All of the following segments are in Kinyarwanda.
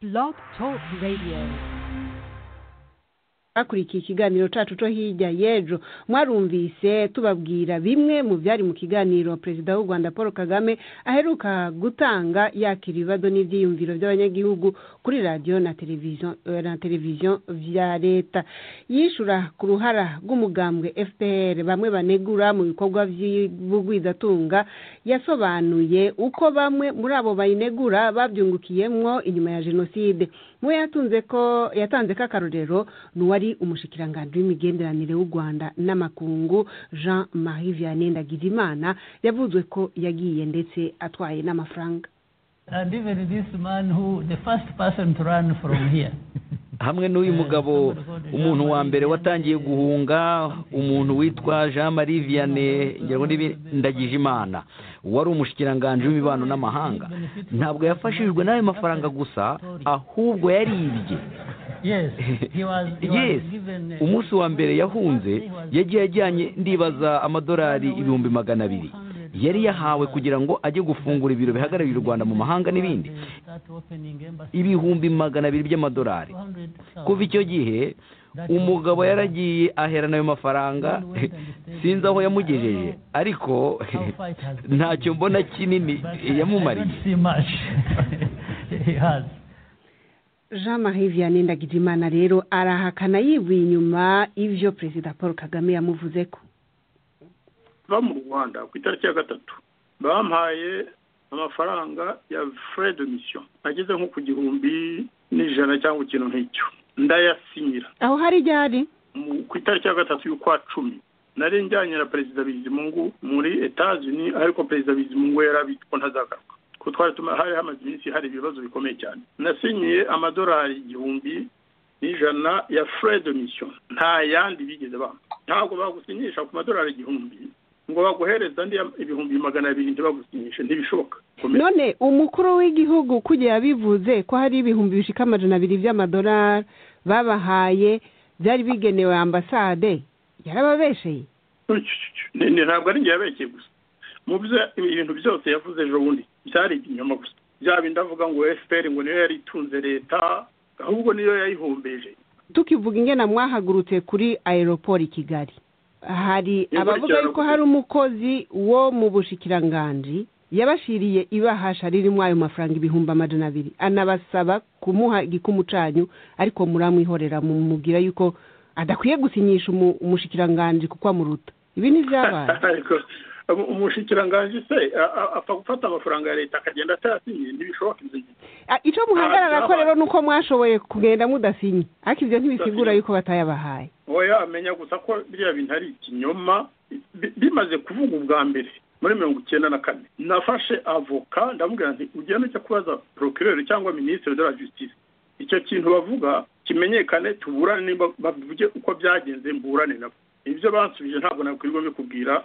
Blog Talk Radio. bakurikiye ikiganiro cyacu cyo hirya y'ejo mwarumvise tubabwira bimwe mu byari mu kiganiro perezida w'u rwanda paul kagame aheruka gutanga yakira ibibazo n'ibyiyumviro by'abanyagihugu kuri radiyo na televiziyo eh, na televiziyo bya leta yishura ku ruhara rw'umugambwe fpr bamwe banegura mu bikorwa by'ubugwizatunga yasobanuye uko bamwe muri abo bayinegura babyungukiyemo inyuma ya jenoside mu bo yatunze ko yatanze ko akarorero ni uwari umushikiranganji w'imigenderanire w'u rwanda n'amakungu jean marie vianney ndagijimana yavuzwe ko yagiye ndetse atwaye n'amafaranga And even this man who, the first person to run from here. hamwe n'uyu mugabo umuntu wa mbere watangiye guhunga umuntu witwa jean marie vianney ndagije imana wari umushikiranganji w'imibano n'amahanga ntabwo yafashijwe n'ayo mafaranga gusa ahubwo yaribye Yes, he was, he yes was given. uh, umunsi wa mbere yahunze yagiye ajyanye ndibaza amadolari ibihumbi magana abiri yari yahawe kugira ngo ajye gufungura ibiro bihagarariye u rwanda mu mahanga n'ibindi Start opening embassy. ibihumbi magana abiri by'amadolari 200,000. kuva icyo gihe umugabo yaragiye aherana ayo mafaranga sinzi aho yamugejeje ariko ntacyo mbona kinini But I yamumariye don't see much. He has. jean marie vianney ndagijimana rero arahakana yivuye inyuma ibyo perezida paul kagame yamuvuze ko ba mu rwanda ku itariki ya gatatu bampaye amafaranga ya frais de mission ageze nko ku gihumbi n'ijana cyangwa ikintu nk'icyo ndayasinyira aho hari ibyo hari Mu- ku itariki ya gatatu y'ukwa cumi nari njyanye na perezida bizimungu muri etazini ariko perezida bizimungu yarabitse ko ntazagaruka kuko twari tuma hari hamaze iminsi hari ibibazo bikomeye cyane nasinyiye amadolari igihumbi n'ijana ya frais de mission nta yandi bigeze bampa ntabwo bagusinyisha ku madolari igihumbi ngo baguhereze andi ya- ibihumbi magana abiri ntibagusinyishe ntibishoboka Komera. none umukuru w'igihugu kugira yabivuze ko hari ibihumbi bishika amajana abiri by'amadolari babahaye byari bigenewe ambasade yarababesheye Ni- ni- ntabwo ari njye yabekeye gusa mu byo ibintu byose yavuze ejo bundi byari ibinyoma gusa byaba ndavuga ngo fpr ngo niyo yari itunze leta ahubwo niyo yayihombeje tukivuga ingena mwahagurutse kuri aeroport i kigali hari Inkuru abavuga cyane yuko kuko- hari umukozi wo mu bushikiranganji yabashiriye ibahasha ririmo ayo mafaranga ibihumbi amajana abiri anabasaba kumuha igikumu canyu ariko muramwihorera mumubwira yuko adakwiye gusinyisha umu- umushikiranganji kuko amuruta ibi ntibyabaye ariko umu- umushikiranganji se a- a- apfa gufata amafaranga ya leta akagenda atayasinyiye ntibishoboka ibyo ngibyo Ah, ico muhagarara ko Aha, rero nuko mwashoboye kugenda mudasinye ariko ivyo ntibisigura Mudasinye. yuko batayabahaye oya amenya gusa ko biriya bintu ari ikinyoma Bi- bimaze kuvuga ubwa mbere muri mirongo icyenda na kane nafashe avoka ndamubwira nti ugenda ujya kubaza procureur cyangwa ministre de la justice icyo kintu bavuga kimenyekane tuburane nimba bavuge uko byagenze mburane nabo ibyo bansubije ntabwo nakwirirwa bikubwira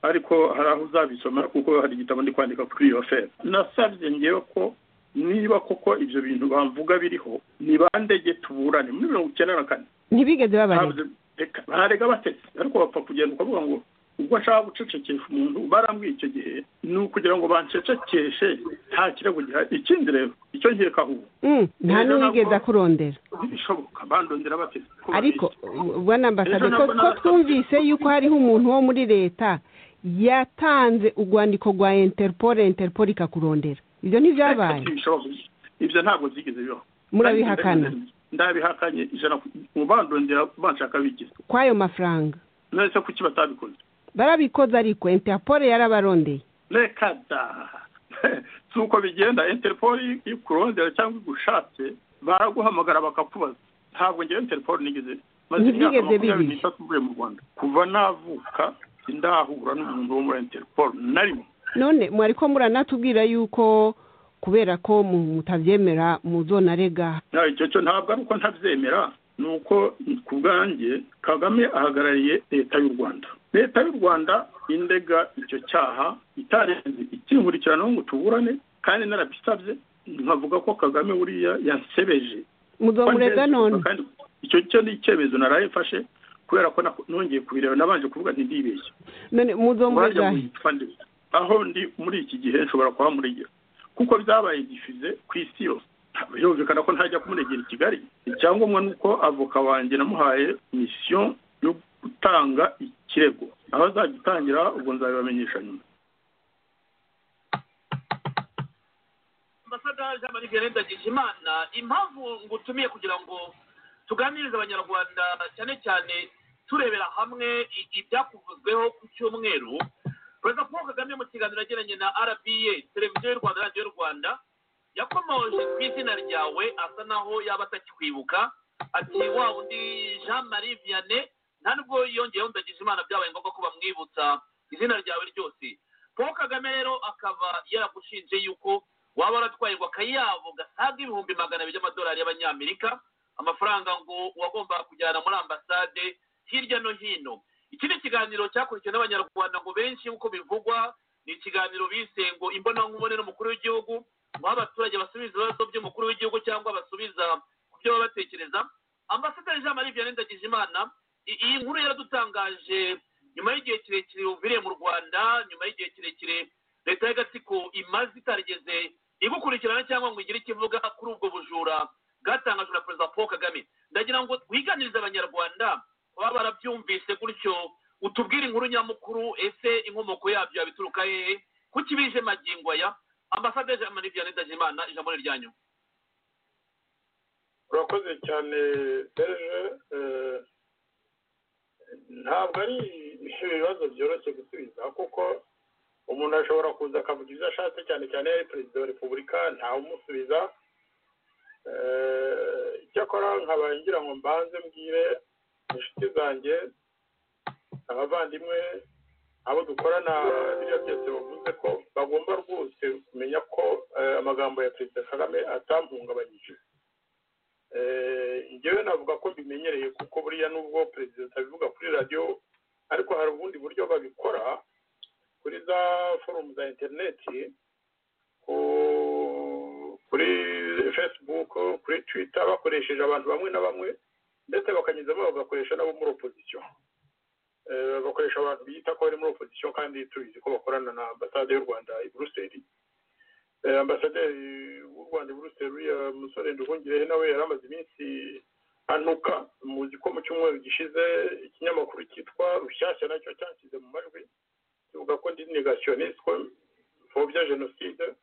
ariko hari aho uzabisoma kuko hari igitabo ndi kwandika kuri iyo fera nasabye ngewe ko niba koko ibyo bintu bavuga biriho nibandege tuburane muri mirongo icyenda na kane ntibigeze babarega ntabwo reka bararega batetse ariko bapfa kugenda ukavuga ngo ubwo nshaka gucecekesha umuntu barambwiye icyo gihe ni ukugira ngo bancecekeshe nta kirego gihari ikindi rero icyo nkekaho ubu Mm, nta Rero n'uwigeze nabwo- akurondera ntibishoboka bandondera batetse Ko ariko babizi. bwana ambasade Ejo ko nabwo ko nabasabye- twumvise yuko hariho umuntu wo muri leta yatanze urwandiko rwa interpol interpol ikakurondera ibyo ntibyabaye Ariko ntibishoboka. ibyo ntabwo byigeze bibaho murabihakana ndabihakanye ijana ku- mu bandondera banshaka bigize kw'ayo mafaranga nese kuki batabikoze barabikoze ariko interpol yarabarondeye reka da si uko bigenda interpol ikurondera cyangwa igushatse baraguhamagara bakakubaza ntabwo ngewe interpol nigeze maze Ntibyigeze imyaka makumyabiri bibi. n'itatu mvuye mu rwanda kuva navuka sindahura n'umuntu wo muri interpol na rimwe none mwari ko muranatubwira yuko kubera ko mu- mutabyemera muzonarega Na icyo cyo ntabwo ari uko ntabyemera ni uko ku bwanjye kagame ahagarariye leta y'u rwanda leta y'u rwanda indega icyo cyaha itarenze ikinkurikirana ngo tuburane kandi narabisabye nkavuga ko kagame buriya yansebeje muzomurega none Kandi icyo cyo ni icyemezo naraye mfashe kubera ko nako- nongeye kubireba nabanje kuvuga nti ndibeshye none muzomurega Wajya witwa nde? aho ndi muri iki gihe nshobora kuba muri kuko byabaye gifize ku isi yose ntabwo byumvikana ko ntajya kumunegera i kigali icyangombwa ni uko avoka wanjye namuhaye misiyo yo gutanga ikirego aho azagitangira ubwo nzabibamenyesha nyuma ambasaderi jean marie vianney ndagijimana impamvu ngutumiye kugira ngo tuganirize abanyarwanda cyane cyane turebera hamwe i- ibyakuvuzweho ku cyumweru perezida paul kagame mu kiganiro yagiranye na rba televiziyo y'u rwanda radiyo y'u rwanda yakomoje ku izina ryawe asa naho yaba atakikwibuka ati wa undi jean marie vianney nta nubwo yongeyeho ndagijimana byabaye ngombwa ko bamwibutsa izina ryawe ryose paul kagame rero akaba yaragushinje yuko waba waratwayirwa akayabo gasaga ibihumbi magana abiri by'amadolari y'abanyamerika amafaranga ngo wagombaga kujyana muri ambasade hirya no hino iki ni ikiganiro cyakurikiwe n'abanyarwanda ngo benshi nk'uko bivugwa ni ikiganiro bise ngo imbonankubone n'umukuru w'igihugu ngo aho abaturage basubiza ibibazo by'umukuru w'igihugu cyangwa basubiza ku byo baba batekereza ambasaderi jean marie vianney ndagijimana i- iyi nkuru yaradutangaje nyuma y'igihe kirekire uviriye mu rwanda nyuma y'igihe kirekire leta y'agatsiko imaze itarigeze igukurikirana cyangwa ngo igire icyo ivuga kuri ubwo bujura bwatangajwe na perezida paul kagame ndagira ngo twiganirize abanyarwanda baba barabyumvise gutyo utubwire inkuru nyamukuru ese inkomoko yabyo yabituruka hehe kuki bije magingo aya ambasaderi jean marie vianney ndagijimana ijambo ni ryanyu urakoze cyane serge eh, ntabwo ari ibibazo byoroshye gusubiza kuko umuntu ashobora kuza akavuga ibyo ashatse cyane cyane iyo ari perezida wa repubulika ntawumusubiza Eh, icyakora nkaba ngira ngo mbanze mbwire inshuti zanjye abavandimwe abo dukorana biriya byose bavuze ko bagomba rwose kumenya ko eh, amagambo ya perezida kagame atamuhungabanyije Eh, njyewe navuga ko mbimenyereye kuko buriya nubwo perezida atabivuga kuri radiyo ariko hari ubundi buryo babikora kuri za forumu za interineti ku- kuri facebook kuri twitter bakoresheje abantu bamwe na bamwe ndetse bakanyuzamo bagakoresha n'abo muri opozisiyo Eh, bakoresha abantu biyita ko bari muri opozisiyo kandi tubizi ko bakorana na ambasade y'u rwanda i buruseli Eh, ambasaderi w'u rwanda i buruseli uriya musore nduhungirehe nawe yari amaze iminsi anuka muzi ko mu cyumweru gishize ikinyamakuru cyitwa rushyashya nacyo cyashyize mu majwi kivuga ko ndi negasiyonisite ko mfobya jenoside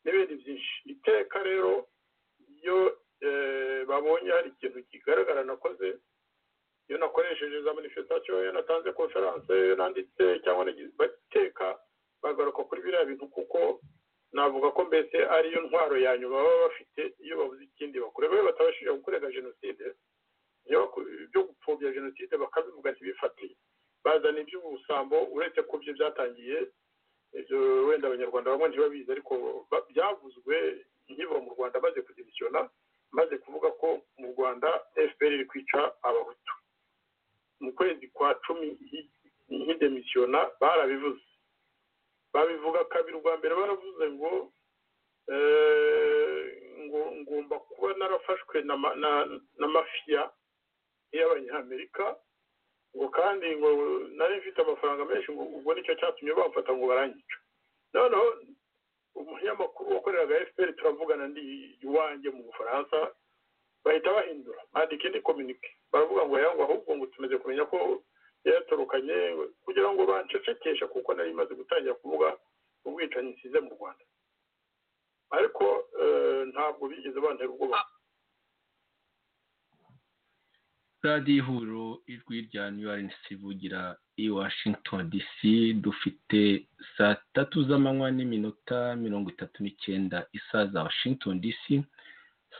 n'ibindi byinshi iteka rero iyo eh, babonye hari ikintu kigaragara nakoze iyo nakoresheje za manifestation iyo natanze konferanse iyo nanditse cyangwa nagize bateka bagaruka kuri biriya bintu kuko navuga ko mbese ariyo ntwaro ya nyuma baba bafite iyo babuze ikindi bakora babe batabashije gukorera jenoside iyo baku- ibyo gupfobya jenoside bakabivuga ntibifatiye bazana iby'ubusambo uretse ko byo byatangiye ibyo wenda abanyarwanda bamwe ntibabizi ariko ba- byavuzwe nkiba mu rwanda maze kudimisiyona maze kuvuga ko mu rwanda fpr iri kwica abahutu mu kwezi kwa cumi hi- nk'idemisiyona barabivuze babivuga kabiri ubwa mbere baravuze ngo eh, ngo ngomba kuba narafashwe na ma- na- na mafiya y'abanyamerika ngo kandi ngo nari mfite amafaranga menshi ngo ubwo nicyo cyatumye bamfata ngo baranyica noneho umunyamakuru wakoreraga fpr turavugana ndi iwanjye mu bufaransa bahita bahindura bandika indi kominike baravuga ngo yangu ahubwo ngo tumaze kumenya ko yatorokanye kugira ngo bancecekeshe kuko nari imaze gutangira kuvuga ubwicanyi nsize mu rwanda ariko eh, ntabwo bigeze bantera ubwoba radiyo ihuriro ijwi rya new york ivugira i washington dc dufite saa tatu z'amanywa n'iminota mirongo itatu n'icyenda isaha za washington dc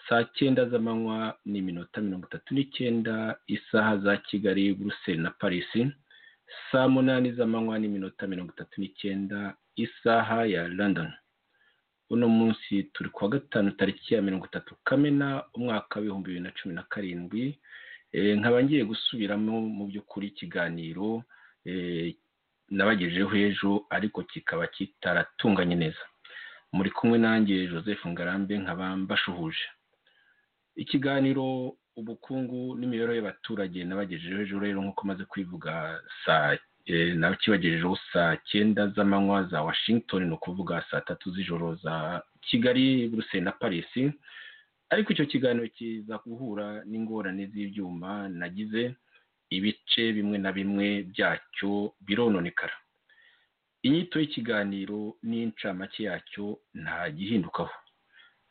saa cyenda z'amanywa n'iminota mirongo itatu n'icyenda isaha za kigali buruseli na paris saa munani z'amanywa n'iminota mirongo itatu n'icyenda isaha ya london uno munsi turi kuwa gatanu tariki ya mirongo itatu kamena umwaka w'ibihumbi bibiri na cumi na karindwi Eh, nkaba ngiye gusubiramo mu by'ukuri ikiganiro eh, nabagejejeho ejo ariko kikaba kitaratunganye neza muri kumwe nanjye joseph ngarambe nkaba mbashuhuje ikiganiro ubukungu n'imibereho y'abaturage nabagejejeho ejo rero nk'uko maze kwivuga saa eh, nakibagejejeho saa cyenda z'amanywa za washington ni ukuvuga saa tatu z'ijoro za kigali buruseli na paris ariko icyo kiganiro kiza guhura n'ingorane z'ibyuma nagize ibice bimwe na bimwe byacyo birononekara inyito y'ikiganiro n'incamake yacyo nta gihindukaho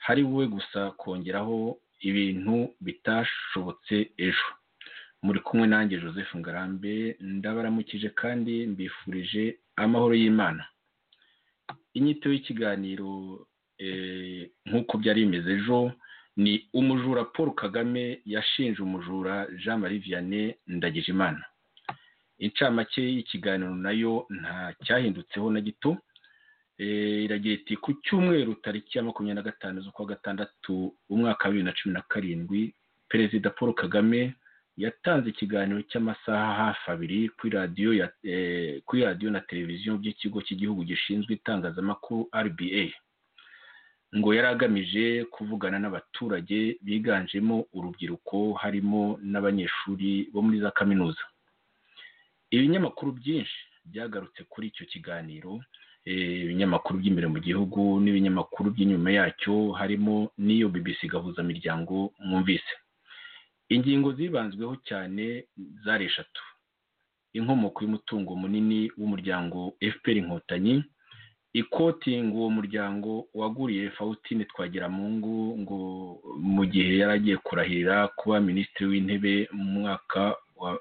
hari wowe gusa kongeraho ibintu bitashobotse ejo muri kumwe nanjye joseph ngarambe ndabaramukije kandi mbifurije amahoro y'imana inyito y'ikiganiro nk'uko byari bimeze ejo ni umujura paul kagame yashinje umujura jean marie vianney ndagijimana incamake y'ikiganiro nayo nta cyahindutseho na gito iragira iti ku cyumweru tariki ya makumyabiri na gatanu z'ukwa gatandatu umwaka wa bibiri na cumi na karindwi perezida paul kagame yatanze ikiganiro cy'amasaha hafi abiri kuri radiyo ya kuri radiyo na televiziyo by'ikigo cy'igihugu gishinzwe itangazamakuru rba ngo yari agamije kuvugana n'abaturage biganjemo urubyiruko harimo n'abanyeshuri bo muri za kaminuza ibinyamakuru byinshi byagarutse kuri icyo kiganiro ibinyamakuru by'imbere mu gihugu n'ibinyamakuru by'inyuma yacyo harimo n'iyo bbc gahuzamiryango mwumvise ingingo zibanzweho cyane zari eshatu inkomoko y'umutungo munini w'umuryango fpr inkotanyi ikotinga uwo muryango waguriye fawutine twagiramungu ngo mu gihe yari agiye kurahirira kuba minisitiri w'intebe mu mwaka wa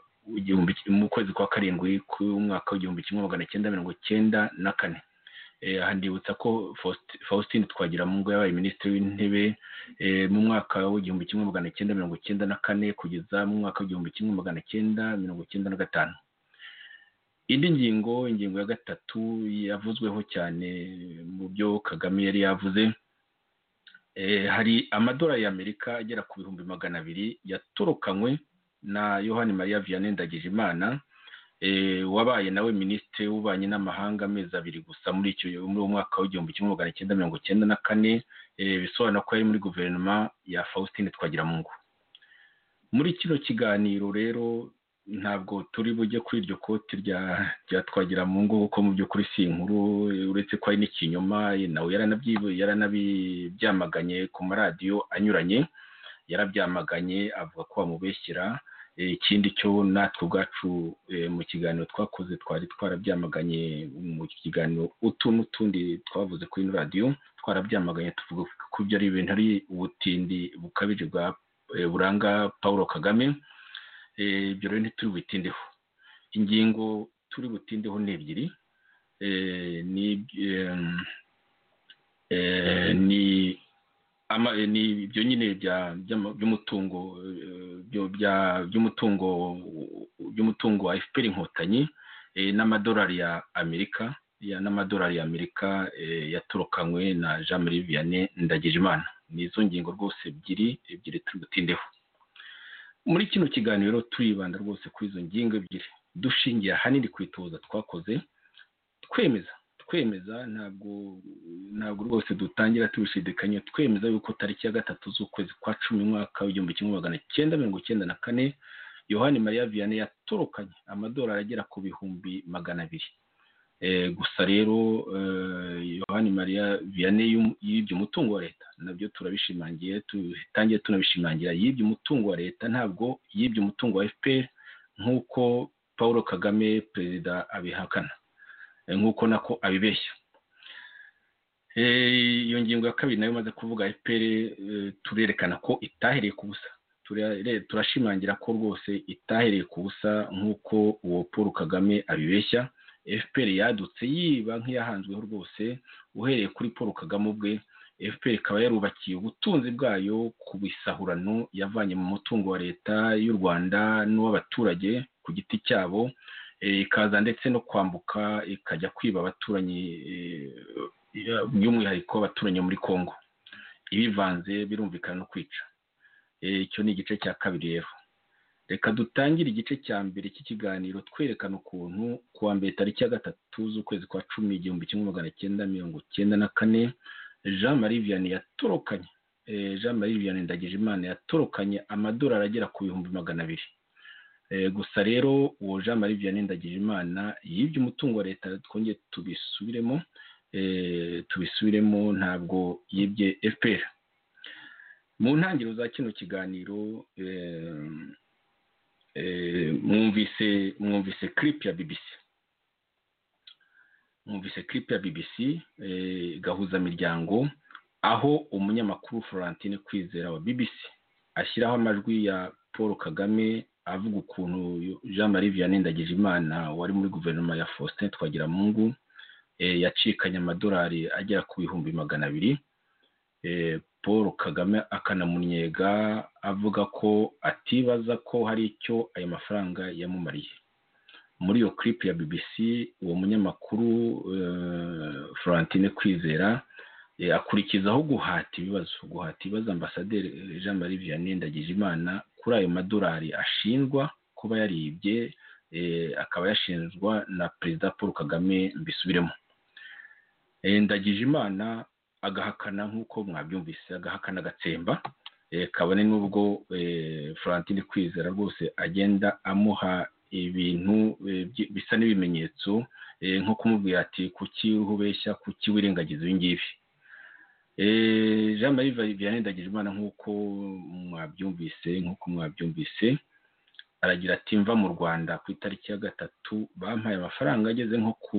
mu kwezi kwa karindwi k'umwaka w'igihumbi kimwe magana cyenda mirongo cyenda na kane aha ndibutsa ko faustin twagiramungu yabaye minisitiri w'intebe mu mwaka w'igihumbi kimwe magana cyenda mirongo cyenda na kane kugeza mu mwaka w'igihumbi kimwe magana cyenda mirongo cyenda na gatanu indi ngingo ingingo ya gatatu yavuzweho cyane mu byo kagame yari yavuze hari amadolari y'amerika agera ku bihumbi magana abiri yatorokanywe na yohani mariya vianney ndagijimana wabaye nawe minisitiri w'ububanyi n'amahanga amezi abiri gusa muri icyo muri uwo mwaka w'igihumbi kimwe magana cyenda mirongo cyenda na kane bisobanura ko yari muri guverinoma ya faustin twagiramungu muri kino kiganiro rero ntabwo turi bujye kuri iryo koti rya twagiramungu kuko mu by'ukuri si inkuru uretse ko hari n'ikinyoma nawe yaranabyamaganye ku maradiyo anyuranye yarabyamaganye avuga ko bamubeshyira ikindi cyo natwe ubwacu mu kiganiro twakoze twari twarabyamaganye mu kiganiro utu n'utundi twavuze kuri ino radiyo twarabyamaganye tuvuga ko ibyo ari ibintu ari ubutindi bukabije buranga paul kagame ibyo rero ntituri butindeho ingingo turi butindeho ni ebyiri ni ni ibyo nyine by'umutungo by'umutungo by'umutungo wa fpr inkotanyi n'amadolari ya amerika n'amadolari ya amerika yatorokanywe na jean marie vianney ndagijimana ni izo ngingo rwose ebyiri ebyiri turi butindeho muri kino kiganiro turibanda rwose kuri izo ngingo ebyiri dushingiye ahanini ku itoza twakoze twemeza twemeza ntabwo ntabwo rwose dutangira tubishidikanya twemeza yuko tariki ya gatatu z'ukwezi kwa cumi umwaka w'igihumbi kimwe magana cyenda mirongo icyenda na kane yohani mariya vianney yatorokanye amadolari agera ku bihumbi magana abiri gusa rero yohani mariya vianney yibye umutungo wa leta nabyo turabishimangiye dutangiye tunabishimangira yibye umutungo wa leta ntabwo yibye umutungo wa fpr nk'uko paul kagame perezida abihakana nk'uko nako abibeshya iyo ngingo ya kabiri nayo imaze kuvuga fpr turerekana ko itahereye ku busa turashimangira ko rwose itahereye ku busa nk'uko uwo paul kagame abibeshya fpr yadutse yiba nk'iyahanzweho rwose uhereye kuri paul kagame ubwe fpr ikaba yarubakiye ubutunzi bwayo ku bisahurano yavanye mu mutungo wa leta y'u rwanda n'uw'abaturage ku giti cyabo ikaza ndetse no kwambuka ikajya kwiba abaturanyi by'umwihariko abaturanyi muri congo ibivanze birumvikana no kwica icyo ni igice cya kabiri rero reka dutangire igice cya mbere cy'ikiganiro twerekana ukuntu ku wa mbere tariki ya gatatu z'ukwezi kwa cumi igihumbi kimwe magana cyenda mirongo cyenda na kane jean marie vianney yatorokanye jean marie vianney ndagijimana yatorokanye amadolari agera ku bihumbi magana abiri gusa rero uwo jean marie vianney ndagijimana yibye umutungo wa leta twongeye tubisubiremo tubisubiremo ntabwo yibye fpr mu ntangiriro za kino kiganiro mwumvise mwumvise kiripu ya bibisi mwumvise kiripu ya bibisi gahuzamiryango aho umunyamakuru florentine kwizera wa bibisi ashyiraho amajwi ya paul kagame avuga ukuntu jean marie vianney ndagijimana wari muri guverinoma ya faustin twagiramungu yacikanye amadolari agera ku bihumbi magana abiri paul kagame akanamunnyega avuga ko atibaza ko hari icyo ayo mafaranga yamumariye muri iyo clip ya bbc uwo munyamakuru florentine kwizera akurikizaho guhata ibibazo guhata ibibazo ambasaderi jean marie vianney ndagijimana kuri ayo madolari ashinjwa kuba yaribye akaba yashinjwa na perezida paul kagame mbisubiremo ndagijimana agahakana nk'uko mwabyumvise agahakana agatsemba kabone n'ubwo florentine kwizera rwose agenda amuha ibintu bisa n'ibimenyetso nko kumubwira ati kuki uhubeshya kuki wirengagiza ibi ngibi jean marie vianney ndagijimana nk'uko mwabyumvise nk'uko mwabyumvise aragira ati mva mu rwanda ku itariki ya gatatu bampaye amafaranga ageze nko ku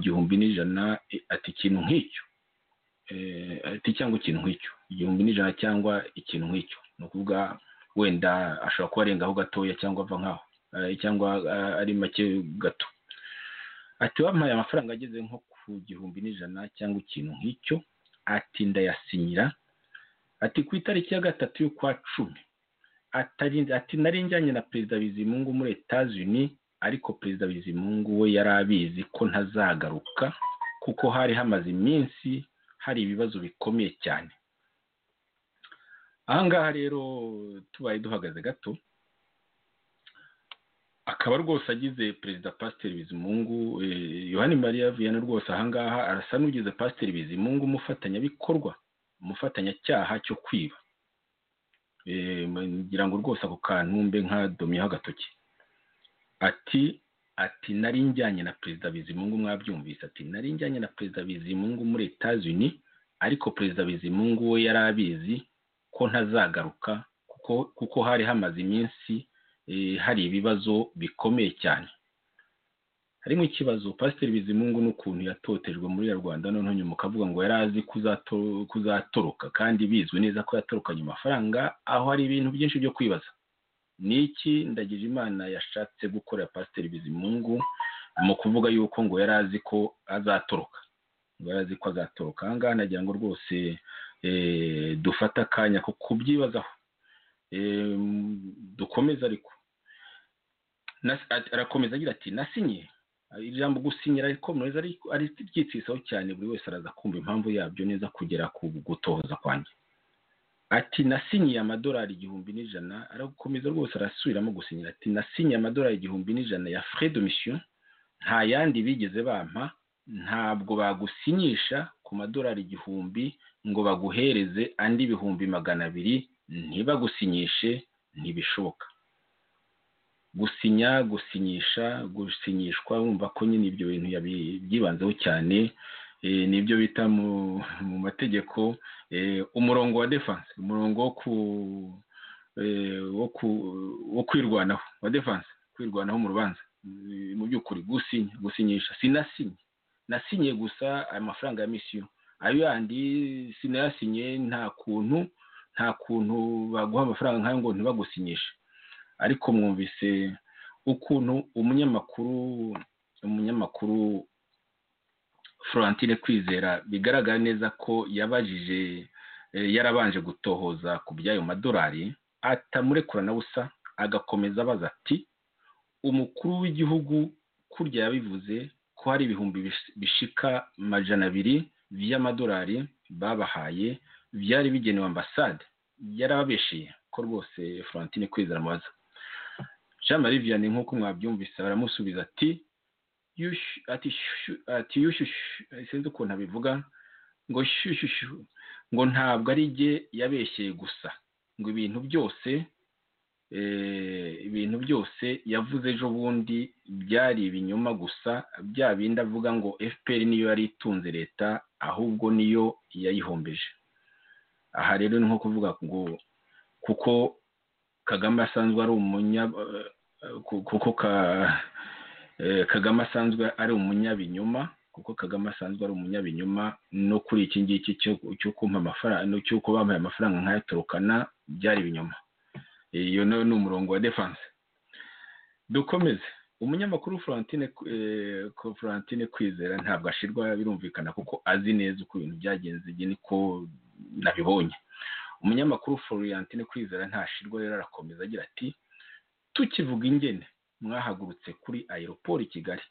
gihumbi n'ijana ati ikintu nk'icyo ati cyangwa ikintu nk'icyo igihumbi n'ijana cyangwa ikintu nk'icyo ni ukuvuga wenda ashobora kuba arengaho gatoya cyangwa ava nkaho cyangwa ari make gato ati bampaye amafaranga ageze nko ku gihumbi n'ijana cyangwa ikintu nk'icyo ati ndayasinyira ati ku itariki ya gatatu y'ukwa cumi ati nari njyanye na perezida bizimungu muri etazini ariko perezida bizimungu we yari abizi ko ntazagaruka kuko hari hamaze iminsi hari ibibazo bikomeye cyane ahangaha rero tubaye duhagaze gato akaba rwose agize perezida pasiteri bizimungu yohani mariya viyana rwose ahangaha arasa n'ugize pasiteri bizimungu umufatanyabikorwa umufatanyacyaha cyo kwiba ngira ngo rwose ako kantu mbe nka domiyeho agatoki ati ati nari njyanye na perezida bizimungu mwabyumvise ati nari njyanye na perezida bizimungu muri etazini ariko perezida bizimungu we yari abizi ko ntazagaruka kuko hari hamaze iminsi hari ibibazo bikomeye cyane harimo ikibazo pasiteri bizimungu n'ukuntu yatotejwe muri rwanda noneho nyuma ukavuga ngo yari azi kuzatoroka kandi bizwi neza ko yatorokanye amafaranga aho hari ibintu byinshi byo kwibaza ni iki ndagira imana yashatse gukorera pasiteri bizimungu mu kuvuga yuko ngo yari azi ko azatoroka ngo yari azi ko azatoroka aha ngaha nagira ngo rwose dufate akanya ko kubyibazaho dukomeza ariko arakomeza agira ati nasinye ijambo gusinyira rikomeza ari ryitwisaho cyane buri wese araza kumva impamvu yabyo neza kugera ku gutohoza kwanjye ati nasinyiye amadolari igihumbi n'ijana arakomeza rwose arasubiramo gusinyira ati nasinyiye amadolari igihumbi n'ijana ya fred mission nta yandi bigeze bampa ntabwo bagusinyisha ku madolari igihumbi ngo baguhereze andi ibihumbi magana abiri ntibagusinyishe ntibishoboka gusinya gusinyisha gusinyishwa wumva ko nyine ibyo bintu byibanzeho cyane nibyo bita mu mategeko umurongo wa defanse umurongo wo kwirwanaho wa defanse kwirwanaho mu rubanza mu by'ukuri gusinya gusinyisha sinasinye nasinye gusa aya mafaranga ya misiyo ayo yandi sinayasinye nta kuntu nta kuntu baguha amafaranga nk'ayo ngo ntibagusinyishe ariko mwumvise ukuntu umunyamakuru umunyamakuru florentine kwizera bigaragara neza ko yabajije yarabanje gutohoza ku by'ayo madolari atamurekurana busa agakomeza abaza ati umukuru w'igihugu kurya yabivuze ko hari ibihumbi bishika amajana abiri by'amadolari babahaye byari bigenewe ambasade yarababesheye ko rwose florentine kwizera amaza jean marie vianney nk'uko mwabyumvise baramusubiza ati ati yushyushyu sinzi ukuntu abivuga ngo shyushyushyu ngo ntabwo ari jye yabeshyeye gusa ngo ibintu byose ibintu byose yavuze ejo bundi byari ibinyoma gusa bya bindi avuga ngo fpr niyo yari itunze leta ahubwo niyo yayihombeje aha rero ni nko kuvuga ngo kuko kagame asanzwe ari umunya kuko kagame asanzwe ari umunyabinyoma kuko kagame asanzwe ari umunyabinyoma no kuri iki ngiki cyo kumpa amafaranga cy'uko bamuhaye amafaranga nk'aya turukana byari ibinyoma iyo nawe ni umurongo wa defanse dukomeze umunyamakuru Florentine kwizera ntabwo ashirwa birumvikana kuko azi neza uko ibintu byagenze igihe niko nabibonye umunyamakuru Florentine kwizera ntashirwa rero arakomeza agira ati tukivuga ingene mwahagurutse kuri aeroport i kigali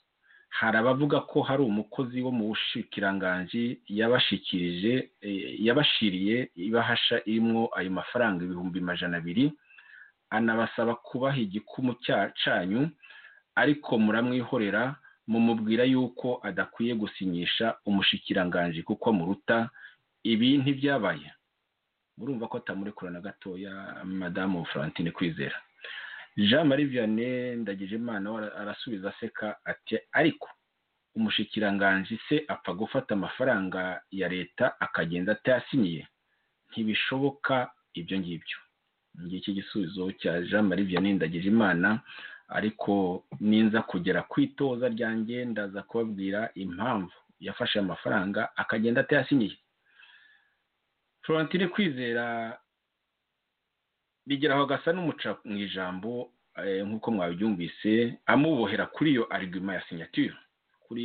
hari abavuga ko hari umukozi wo mu bushikiranganji yabashikirije yabashiriye ibahasha irimo ayo mafaranga ibihumbi majana abiri anabasaba kubaha igikumu cyanyu ariko muramwihorera mumubwira yuko adakwiye gusinyisha umushikiranganji kuko muruta ibi ntibyabaye murumva ko atamurekura na gatoya madamu Florentine kwizera jean marie vianney ndagije imana arasubiza aseka ati ariko umushikiranganji se apfa gufata amafaranga ya leta akagenda atayasinyiye ntibishoboka ibyo ngibyo ngiki igisubizo cya jean marie vianney ndagije imana ariko ninza kugera ku itoza ryanjye ndaza kubabwira impamvu yafashe amafaranga akagenda atayasinyiye florentine kwizera bigeraho agasa n'umuca mu ijambo nk'uko mwabyumvise amubohera kuri iyo arigima ya sinyatire kuri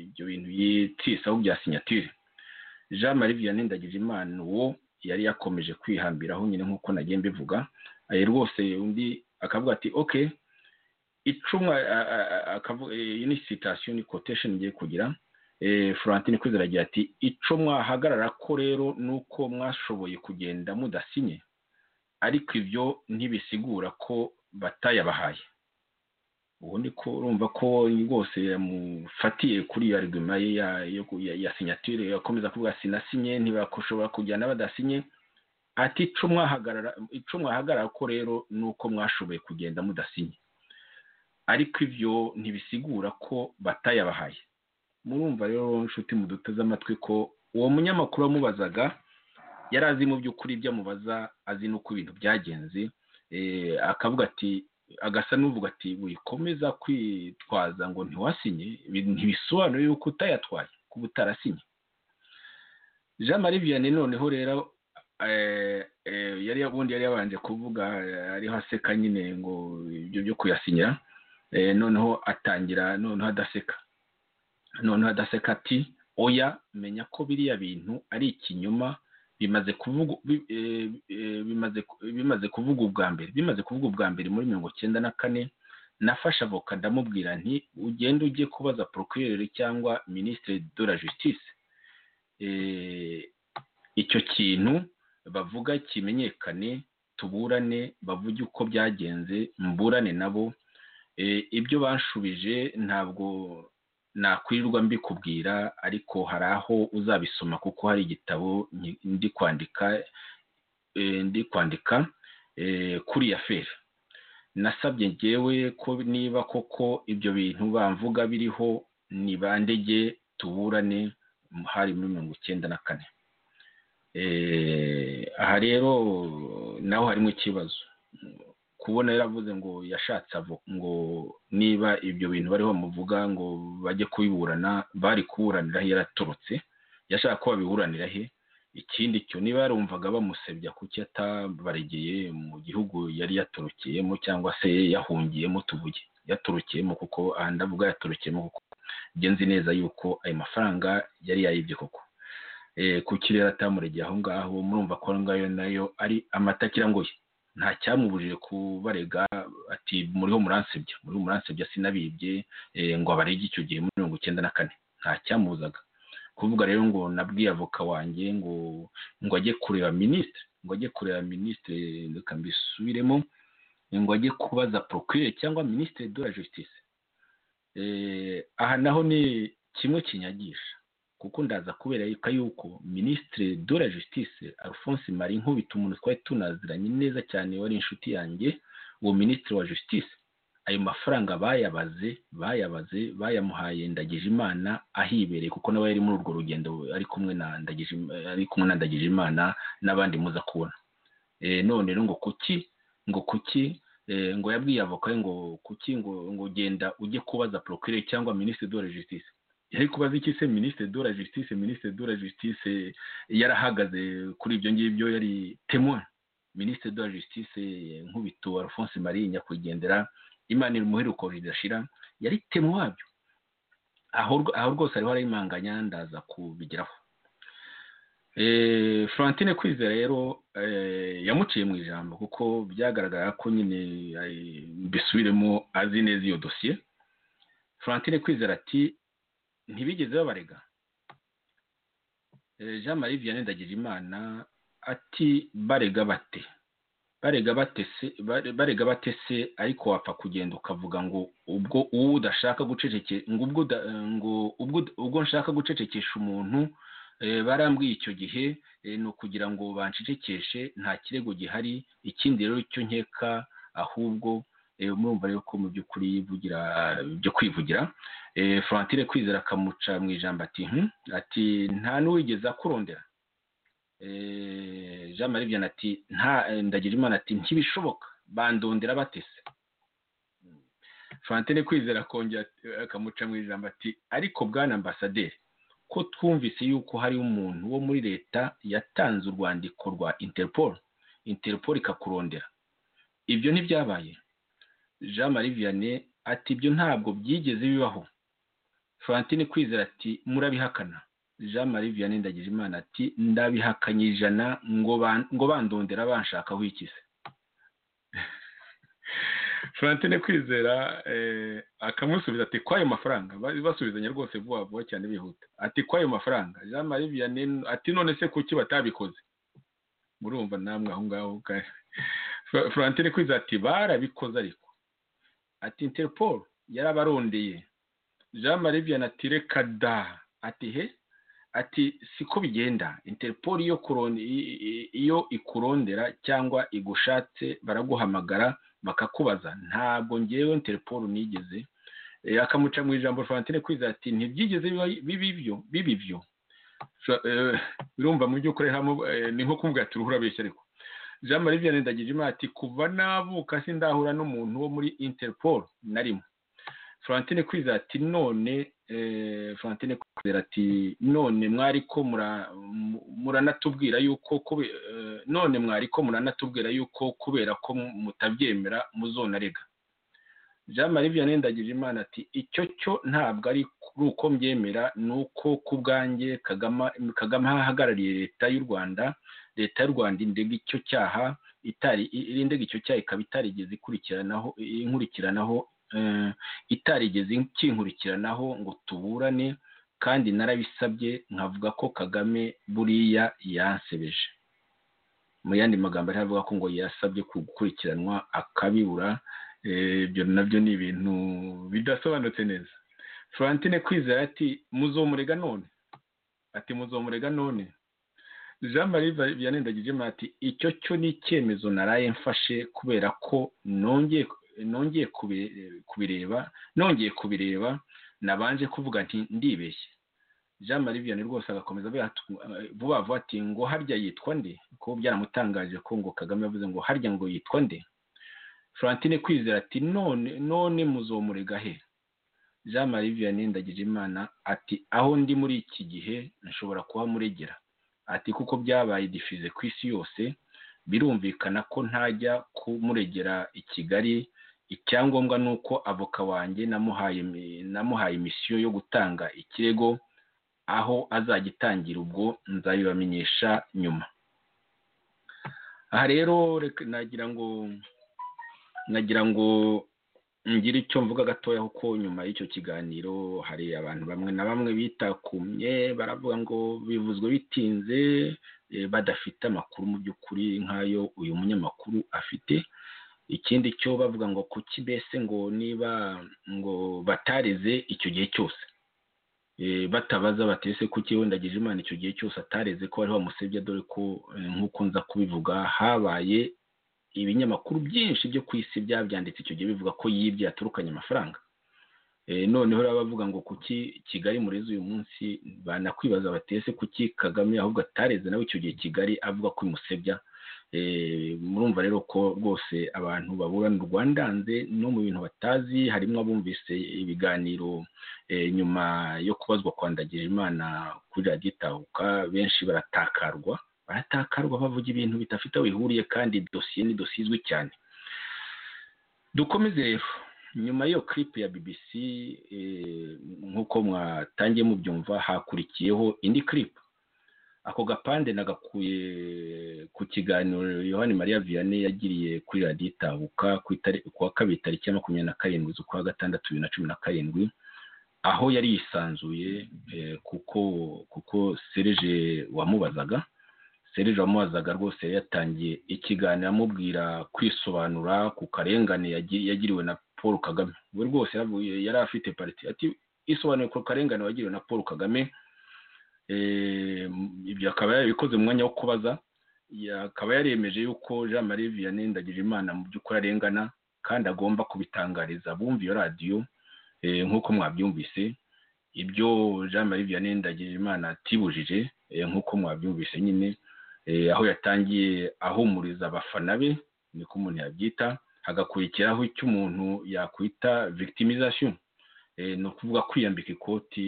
ibyo bintu yitisaho bya sinyatire jean marie vianney ndagije imana uwo yari yakomeje kwihambiraho nyine nk'uko nagiye mbivuga rwose undi akavuga ati oke icumwa iyi ni sitasiyo ni kotesheni ngiye kugira florentine kwizera agira ati ico mwahagarara ko rero ni uko mwashoboye kugenda mudasinye ariko ibyo ntibisigura ko batayabahaye ubu ni ko urumva ko rwose yamufatiye kuri iyo arigima ye ya sinyatire yakomeza kuvuga sinasinye ntibashobora kujyana badasinye ati ico mwahagarara ko rero ni uko mwashoboye kugenda mudasinye ariko ibyo ntibisigura ko batayabahaye murumva rero nshuti muduteze amatwi ko uwo munyamakuru wamubazaga yari azi mu by'ukuri ibyo amubaza azi n'uko ibintu byagenze akavuga ati agasa n'uvuga ati wikomeza kwitwaza ngo ntiwasinye ntibisobanure yuko utayatwaye kuba utarasinye jean marie vianney noneho rero yari ubundi yari yabanje kuvuga ariho aseka nyine ngo ibyo byo kuyasinyira noneho atangira noneho adaseka noneho adaseka ati oya menya ko biriya bintu ari ikinyoma bimaze kuvuga bimaze kuvuga ubwa mbere bimaze kuvuga ubwa mbere muri mirongo cyenda na kane nafashe avoka ndamubwira nti ugende ujye kubaza porokirere cyangwa minisitiri de la justice icyo kintu bavuga kimenyekane tuburane bavuge uko byagenze mburane nabo ibyo banshubije ntabwo nakwirirwa mbikubwira ariko hari aho uzabisoma kuko hari igitabo ndi kwandika ndi kwandika kuri ya feri nasabye ngewe ko niba koko ibyo bintu bamvuga biriho ni bandege tuburane hari muri mirongo icyenda na kane aha rero naho harimo ikibazo kubona yaravuze ngo yashatse ngo niba ibyo bintu bariho bamuvuga ngo bajye kubiburana bari kuburanira he yaraturutse yashaka ko babiburanira he ikindi cyo niba yarumvaga bamusebya kuki atabaregeye mu gihugu yari yaturukiyemo cyangwa se yahungiyemo tuvuge yaturukiyemo kuko aha ndavuga yaturukiyemo kuko ngenzi neza yuko ayo mafaranga yari yayibye koko ku kirere atamuregeye aho ngaho murumva ko aho ngaho nayo ari amata kirangoye nta cyamubujije kubarega ati muriho muransebya muriho muransebya sinabibye ngo abarege icyo gihe muri mirongo icyenda na kane nta cyamubuzaga kuvuga rero ngo nabwiye avoka wanjye ngo ngo ajye kureba minisitiri ngo ajye kureba minisitiri reka mbisubiremo ngo ajye kubaza porokirere cyangwa minisitiri de la justice aha naho ni kimwe kinyagisha kuko ndaza kubera yuko minisitiri de la justice alphonse marie nkubita umuntu twari tunaziranye neza cyane wari inshuti yanjye uwo minisitiri wa justice ayo mafaranga bayabaze bayabaze bayamuhaye ndagijimana ahibereye kuko nawe yari muri urwo rugendo ari kumwe na Ndagijima- ari kumwe na ndagijimana n'abandi muza kubona Eh, none rero ngo kuki ngo kuki eh, ngo yabwiye avoka ye ngo kuki ngo ngo genda ujye kubaza procureur cyangwa ministre de la justice yari kubaza iki se ministre de la justice ministre de la justice yarahagaze kuri ibyo ngibyo yari témoin ministre de la justice eh, nkubito Alphonse Marie nyakwigendera imana iri umuheruko ridashira yari temu wabyo aho rw- aho rwose ariho arayimanganya ndaza kubigeraho Eh, Florentine kwizera rero eh, yamuciye mu ijambo kuko byagaragara ko nyine eh, mbisubiremo azi neza iyo dosiye Florentine kwizera ati ntibigeze babarega Eh, Jean Marie Vianney Ndagijimana ati barega bate barega batese bare- barega batese ariko wapfa kugenda ukavuga ngo ubwo uwo udashaka guceceke ngo ubwo uda- ngo ubwo ubwo nshaka gucecekesha umuntu eh, barambwiye icyo gihe eh, ni ukugira ngo bancecekeshe nta kirego gihari ikindi rero cyo nkeka ahubwo eh, murumva rero ko mu by'ukuri yivugira byo kwivugira eh, Florentine kwizera akamuca mu ijambo ati "Hmm, ati nta n'uwigeze akurondera Eh, jean marie vianney ati nta eh, ndagijimana ati ntibishoboka bandondera batese Mm. fantine kwizera akongera ati- akamuca mu ijambo ati ariko bwana ambasaderi ko twumvise yuko hari umuntu wo muri leta yatanze urwandiko rwa interpol interpol ikakurondera ibyo ntibyabaye jean marie vianney ati ibyo ntabwo byigeze bibaho fantine kwizera ati murabihakana jean marie vianney ndagijimana ati ndabihakanye ijana ngo ban- ngo bandondera banshakaho ikize Florentine kwizera eh, akamusubiza ati kwayo mafaranga Ba- basubizanya rwose vuba vuba cyane bihuta ati kwayo mafaranga jean marie vianney ati none se kuki batabikoze murumva namwe aho ngaho ka- Fro- Florentine kwizera ati barabikoze ariko ati interpol yarabarondeye jean marie vianney ati reka da ati he ati siko bigenda interpol iyo kuron- i- i- iyo ikurondera cyangwa igushatse baraguhamagara bakakubaza ntabwo ngewe interpol nigeze Eh, akamuca mu ijambo Fantine kwiza ati ntibyigeze biba- biba ibyo biba ibyo Sha- eh, birumva mu by'ukuri hamo, eh, ni nko kumubwira ati urabeshya ariko jean marie vianney ndagijima ati kuva navuka sindahura n'umuntu wo muri interpol narimo Florentine kwiza ati none eh, Florentine kwizera ati none mwariko mura- mu- muranatubwira yuko kube- eh, none mwariko muranatubwira yuko kubera ko mutabyemera muzonarega jean marie vianney ndagijimana ati icyo cyo ntabwo ari uko mbyemera ni uko ku bwanjye kagame kagame ahagarariye leta y'u rwanda leta y'u rwanda indega icyo cyaha itari irindega icyo cyaha ikaba itarigeze ikurikiranaho inkurikiranaho eh, itarigeze kinkurikiranaho ngo tuburane kandi narabisabye nkavuga ko kagame buriya yansebeje mu yandi magambo ariho avuga ko ngo yasabye gukurikiranwa akabibura Eh, ibyo nabyo ni ibintu bidasobanutse neza Florentine kwizera ati muzomurega none ati muzomurega none jean marie Va- vianney ndagijema ati icyo cyo ni icyemezo naraye mfashe kubera ko nongeye nongeye kubi- kubireba nongeye kubireba nabanje kuvuga nti ndibeshye jean marie vianney rwose agakomeza avuga ati, eh, vuba vuba ati ngo harya yitwa nde kuko byaramutangaje ko ngo kagame yavuze ngo harya ngo yitwa nde Florentine kwizera ati none none muzomurega he jean marie vianney ndagijimana ati aho ndi muri iki gihe nshobora kuba muregera ati kuko byabaye difize ku isi yose birumvikana ko ntajya kumuregera i kigali icyangombwa ni uko avoka wanjye namuhaye mi- namuhaye imisiyo yo gutanga ikirego aho azagitangira ubwo nzabibamenyesha nyuma aha rero reka- nagira ngo nagira ngo ngire icyo mvuga gatoya kuko nyuma y'icyo kiganiro hari abantu bamwe na bamwe bitakumye baravuga ngo bivuzwe bitinze eh, badafite amakuru mu by'ukuri nk'ayo uyu munyamakuru afite ikindi cyo bavuga ngo kuki mbese ngo niba ngo batareze icyo gihe cyose Eh, batabaza bati ese kuki wenda Imana icyo gihe cyose atareze ko bari bamusebye dore ko eh, nk'uko nza kubivuga habaye ibinyamakuru byinshi byo ku isi byabyanditse icyo gihe bivuga ko yibye yaturukanye amafaranga noneho rero bavuga ngo kuki kigali murezi uyu munsi banakwibaza batese kuki kagame ahubwo atareze nawe icyo gihe kigali avuga ko imusebya murumva rero ko rwose abantu baburana u rwandanze no mu bintu batazi harimo abumvise ibiganiro nyuma yo kubazwa kwandagira imana kuri radiyo itahuka benshi baratakarwa baratakarwa bavuga ibintu bidafite aho bihuriye kandi dosiye ni dosiye izwi cyane dukomeze rero nyuma y'iyo kiripu ya BBC nk'uko mwatangiye mubyumva hakurikiyeho indi kiripu ako gapande nagakuye ku kiganiro yohani mariya vianney yagiriye kuri radiyo itabuka ku wa kabiri tariki ya makumyabiri na karindwi z'ukwa gatandatu bibiri na cumi na karindwi aho yari yisanzuye kuko kuko sereje wamubazaga serije wamubazaga rwose yari yatangiye ikiganiro amubwira kwisobanura ku karengane yagiriwe na paul kagame we rwose yari afite pariti ati isobanuye ku karengane wagiriwe na paul kagame ibyo akaba yarabikoze mu mwanya wo kubaza akaba yaremeje yuko jean marie vianney ndagije imana mu by'ukuri arengana kandi agomba kubitangariza abumva iyo radiyo nk'uko mwabyumvise ibyo jean marie vianney ndagije imana atibujije nk'uko mwabyumvise nyine aho yatangiye ahumuriza abafana be niko umuntu yabyita hagakurikiraho icyo umuntu yakwita victimization ni ukuvuga kwiyambika ikoti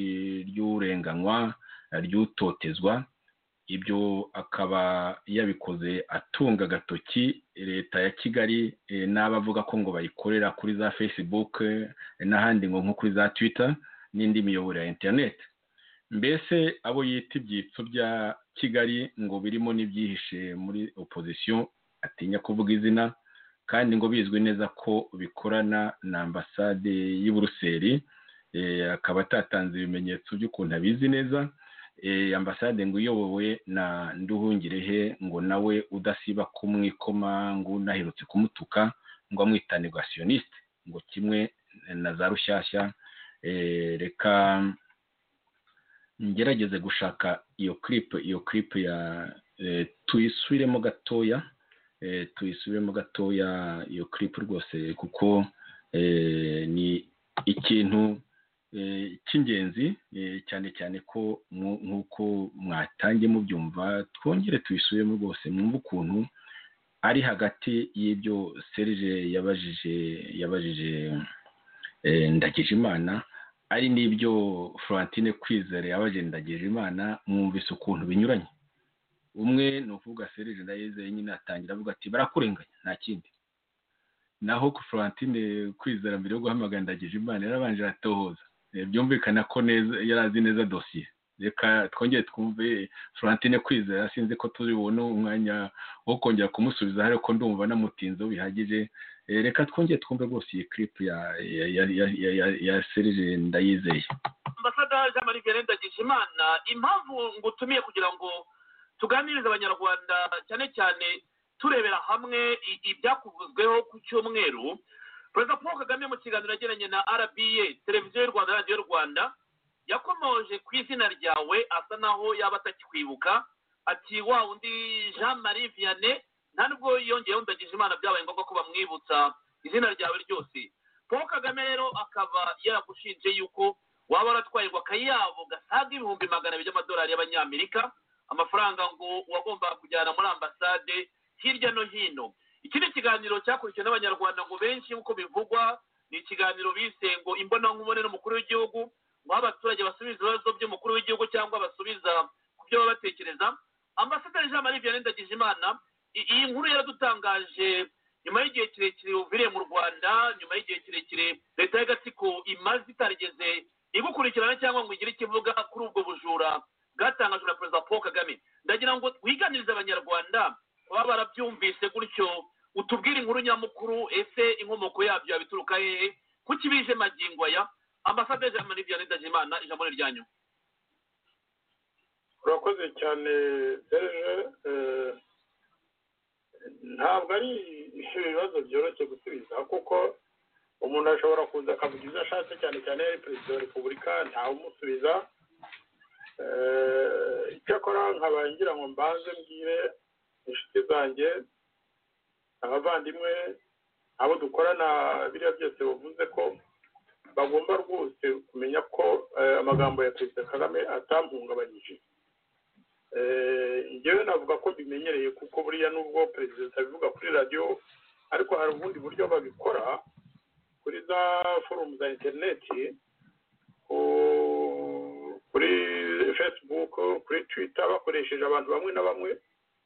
ry'urenganywa ry'utotezwa ibyo akaba yabikoze atunga agatoki leta ya kigali n'abavuga ko ngo bayikorera kuri za facebook n'ahandi ngo nko kuri za twitter n'indi miyoboro ya interineti mbese abo yita ibyitso bya kigali ngo birimo n'ibyihishe muri opozisiyo atinya kuvuga izina kandi ngo bizwi neza ko bikorana na ambasade y'i buruseli akaba atatanze ibimenyetso by'ukuntu abizi neza ambasade ngo iyobowe na nduhungirehe ngo nawe udasiba kumwikoma ngo unaherutse kumutuka ngo amwitane gasiyoniste ngo kimwe na za rushyashya reka ngerageze gushaka iyo kiripu iyo kiripu ya tuyisubiremo gatoya tuyisubiremo gatoya iyo kiripu rwose kuko ni ikintu cy'ingenzi cyane cyane ko nk'uko mwatangiye mubyumva twongere tuyisubiremo rwose mwumve ukuntu ari hagati y'ibyo serije yabajije yabajije ndagije imana ari n'ibyo florentine kwizera yabajije ndagije imana mwumvise ukuntu binyuranye umwe ni ukuvuga serije ndayizeye nyine atangira avuga ati barakurenganya nta kindi naho florentine kwizera mbere yo guhamagara ndagije imana yarabanje aratohoza byumvikana ko neza yari azi neza dosiye reka twongere twumve florentine kwizera sinzi ko turi bubone umwanya wo kongera kumusubiza hari ko ndumva namutinzeho bihagije reka twongere twumve rwose iyi kiripu ya serije ndayizeye ambasada jean marie vianney ndagije imana impamvu ngutumiye kugira ngo tuganirize abanyarwanda cyane cyane turebera hamwe ibyakuvuzweho ku cyumweru perezida paul kagame mu kiganiro yagiranye na rba televiziyo y'u rwanda radiyo rwanda yakomoje ku izina ryawe asa naho yaba atakikwibuka ati wa undi jean marie vianney nta nubwo yongeyeho ndagije imana byabaye ngombwa ko bamwibutsa izina ryawe ryose paul kagame rero akaba yaragushinje yuko waba waratwayirwa akayabo gasaga ibihumbi magana abiri by'amadolari y'abanyamerika amafaranga ngo wagombaga kujyana muri ambasade hirya no hino iki ni ikiganiro cyakurikiwe n'abanyarwanda ngo benshi nk'uko bivugwa ni ikiganiro bise ngo imbonankubone n'umukuru w'igihugu ngo aho abaturage basubiza ibibazo by'umukuru w'igihugu cyangwa basubiza ku byo baba batekereza ambasaderi jean marie vianney ndagijimana iyi nkuru yaradutangaje nyuma y'igihe kirekire uviriye mu rwanda nyuma y'igihe kirekire leta y'agatsiko imaze itarigeze igukurikirana cyangwa ngo igire ikivuga kuri ubwo bujura bwatangajwe na perezida paul kagame ndagira ngo wiganirize abanyarwanda baba barabyumvise gutyo utubwire inkuru nyamukuru ese inkomoko yabyo yabituruka hehe kuki bije magingo aya ambasaderi jean marie vianney ndagimana ijambo ni ryanyu urakoze cyane serge ntabwo ari ibibazo byoroshye gusubiza kuko umuntu ashobora kuza akavuga ibyo ashatse cyane cyane yari perezida wa repubulika ntawumusubiza icyakora nkabangira ngo mbanze mbwire inshuti zanjye abavandimwe abo dukorana biriya byose bavuze ko bagomba rwose kumenya ko eh, amagambo ya perezida kagame atampungabanyije Eh, njyewe navuga ko bimenyereye kuko buriya nubwo perezida abivuga kuri radiyo ariko hari ubundi buryo babikora kuri za forumu za interineti ku- kuri facebook kuri twitter bakoresheje abantu bamwe na bamwe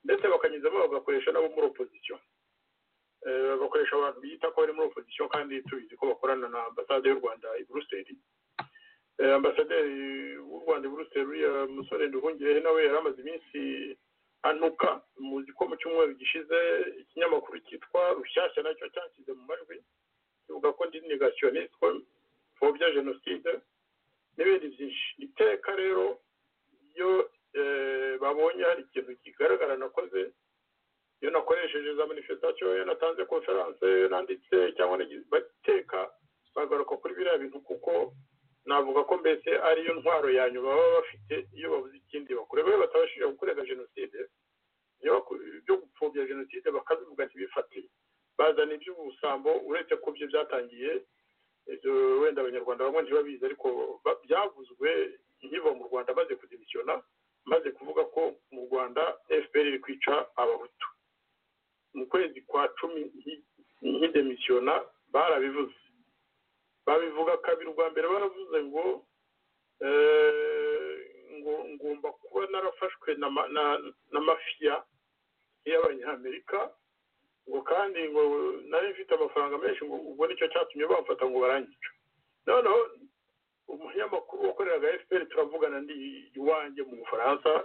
ndetse bakanyuzamo bagakoresha n'abo muri opozisiyo Eh, bakoresha abantu biyita ko bari muri opozisiyo kandi tubizi ko bakorana na ambasade y'u rwanda i buruseli Eh, ambasaderi w'u rwanda i buruseli uriya musore nduhungirehe nawe yari amaze iminsi anuka muzi ko mu cyumweru gishize ikinyamakuru cyitwa rushyashya nacyo cyashyize mu majwi kivuga ko ndi negasiyonisite ko mpfobya jenoside n'ibindi byinshi iteka rero iyo eh, babonye hari ikintu kigaragara nakoze iyo nakoresheje za manifestasiyo iyo natanze konferanse iyo nanditse cyangwa nagize bateka bagaruka kuri biriya bintu kuko navuga ko mbese ariyo ntwaro ya nyuma baba bafite iyo babuze ikindi bakora baba batabashije gukorera jenoside iyo baku- ibyo gupfobya jenoside bakabivuga ntibifate bazana iby'ubusambo uretse ko byo byatangiye ibyo wenda abanyarwanda bamwe ntibabizi ariko ba- byavuzwe nkiva mu rwanda maze kudimisiyona maze kuvuga ko mu rwanda fpr iri kwica abahutu mu kwezi kwa cumi nki- nkidemisiyona barabivuze babivuga kabiri ubwa mbere baravuze ngo eh, ngo ngomba kuba narafashwe na ma- na- na mafiya y'abanyamerika ngo kandi ngo nari mfite amafaranga menshi ngo ubwo nicyo cyatumye bamfata ngo barangice noneho umunyamakuru wakoreraga fpr turavugana ndi iwanjye mu bufaransa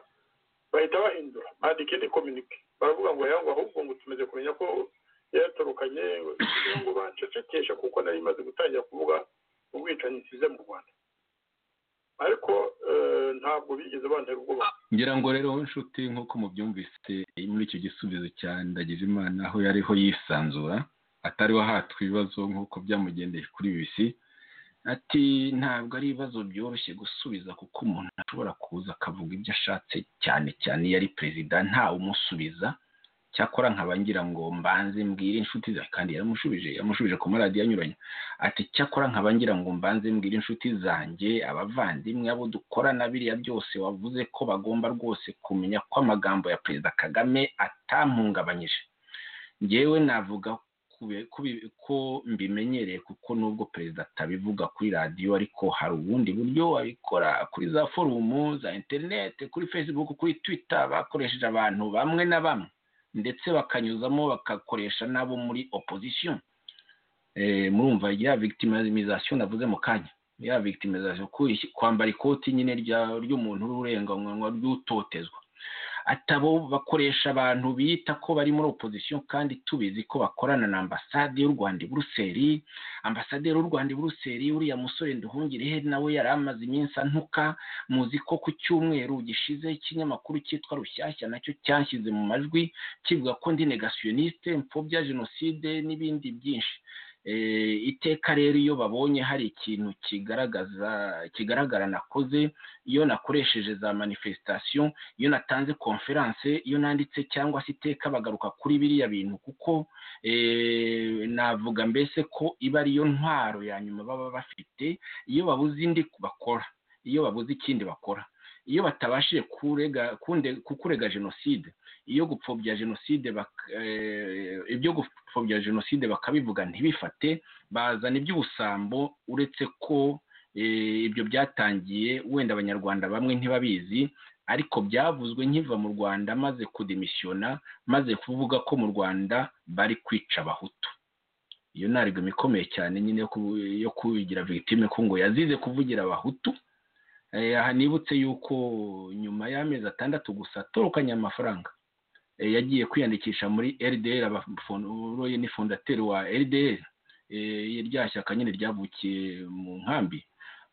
bahita bahindura bandika indi kominike baravuga ngo yangu ahubwo ngo tumaze kumenya ko yatorokanye kugira ngo bancecekeshe kuko nari maze gutangira kuvuga ubwicanyi nsize mu rwanda ariko eh, ntabwo bigeze bantera ubwoba ngira ngo rero wowe nshuti nk'uko mubyumvise muri icyo gisubizo cya ndagijimana aho yariho yisanzura atariho ahatwa ibibazo nk'uko byamugendeye kuri bisi ati ntabwo ari ibibazo byoroshye gusubiza kuko umuntu ashobora kuza akavuga ibyo ashatse cyane cyane iyo ari perezida ntawe umusubiza cyakora nkaba ngira ngo mbanze mbwire inshuti zanjye kandi yaramushubije yamushubije ku maradiyo anyuranye ati cyakora nkaba ngira ngo mbanze mbwire inshuti zanjye abavandimwe abo dukorana biriya byose wavuze ko bagomba rwose kumenya ko amagambo ya perezida kagame atampungabanyije njyewe navuga kube- kubi- ko mbimenyereye kuko nubwo perezida atabivuga kuri radiyo ariko hari ubundi buryo abikora kuri za forumu za interinete kuri facebook kuri twitter bakoresheje abantu bamwe na bamwe ndetse bakanyuzamo bagakoresha n'abo muri opposition Eh, murumva ya victimization navuze mu kanya ya victimization ku- kwambara ikoti nyine rya- ry'umuntu w'ururenganywa ry'utotezwa atabo bakoresha abantu bita ko bari muri opposition kandi tubizi ko bakorana na ambasade y'u Rwanda i Buruseli ambasaderi w'u Rwanda i Buruseli uriya musore Nduhungirehe nawe yari amaze iminsi antuka muzi ko ku cyumweru gishize ikinyamakuru cyitwa Rushyashya nacyo cyashyize mu majwi kivuga ko ndi negasiyonisite mfobya jenoside n'ibindi byinshi Eh, iteka rero iyo babonye hari ikintu kigaragaza kigaragara nakoze iyo nakoresheje za manifestation iyo natanze conference iyo nanditse cyangwa se iteka bagaruka kuri biriya bintu kuko eh, navuga mbese ko iba ariyo ntwaro ya nyuma baba bafite iyo babuze indi bakora iyo babuze ikindi bakora iyo batabashije kurega kunde- kukurega jenoside iyo gupfobya jenoside bak- eh, ibyo gupfobya jenoside bakabivuga ntibifate bazana iby'ubusambo uretse ko eh, ibyo byatangiye wenda abanyarwanda bamwe ntibabizi ariko byavuzwe nkiva mu rwanda maze kudemisiyona maze kuvuga ko mu rwanda bari kwica abahutu iyo ntarigoma ikomeye cyane nyine yo ku- yo kubigira victime ko ngo yazize kuvugira abahutu Eh, aha nibutse yuko nyuma y'amezi atandatu gusa atorokanye amafaranga eh, yagiye kwiyandikisha muri LDR abafon- ni fondateri wa LDR eh, rya shyaka nyine ryavukiye mu nkambi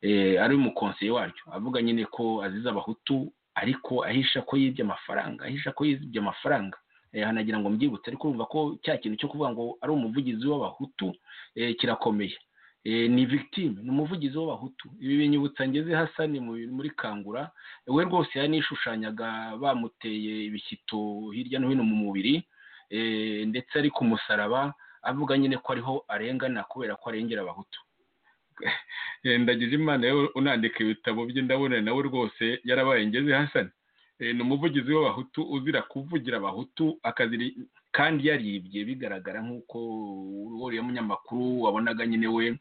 eh, ari umukonseye waryo avuga nyine ko azize abahutu ariko ahisha ko yibye amafaranga ahisha ko yibye amafaranga eh, hanagira ngo mbyibutse ariko urumva ko cya kintu cyo kuvuga ngo ari umuvugizi w'abahutu eh, kirakomeye Eh, ni victime ni umuvugizi w'abahutu ibi binyibutsa ngeze hasa ni mu- muri kangura we rwose yaranishushanyaga bamuteye ibishyito hirya no hino mu mubiri ndetse ari ku musaraba avuga nyine ko ariho arengana kubera ko arengera abahutu ndagize imana unandika ibitabo bye ndabona nawe rwose yarabaye ngeze hasani ni umuvugizi w'abahutu uzira kuvugira abahutu akaziri kandi yaribye bigaragara nk'uko uriya munyamakuru wabonaga nyine we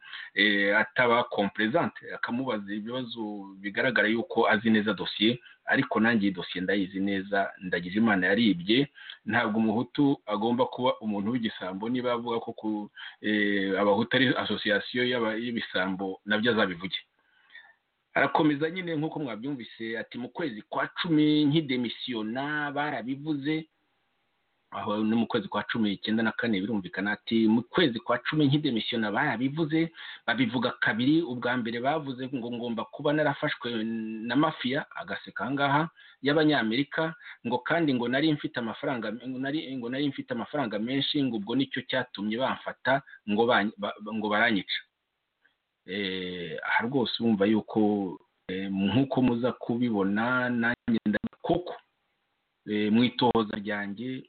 ataba komperezante akamubaza ibibazo bigaragara yuko azi neza dosiye ariko nanjye iyi dosiye ndayizi neza ndagize imana yaribye ntabwo umuhutu agomba kuba umuntu w'igisambo niba avuga ko abahutu ari asosiyasiyo y'ibisambo nabyo azabivuge arakomeza nyine nk'uko mwabyumvise ati mu kwezi kwa cumi nk'idemisiyona barabivuze aho ni mu kwezi kwa cumi icyenda na kane birumvikana ati mu kwezi kwa cumi nk'idemisiyona barabivuze babivuga kabiri ubwa mbere bavuze ngo ngomba kuba narafashwe na mafiya agaseka ahangaha y'abanyamerika ngo kandi ngo nari mfite amafaranga ngo nari mfite amafaranga menshi ngo ubwo nicyo cyatumye bamfata ngo baranyica aha rwose wumva yuko nk'uko muza kubibona nanjye koko mu itohoza ryanjye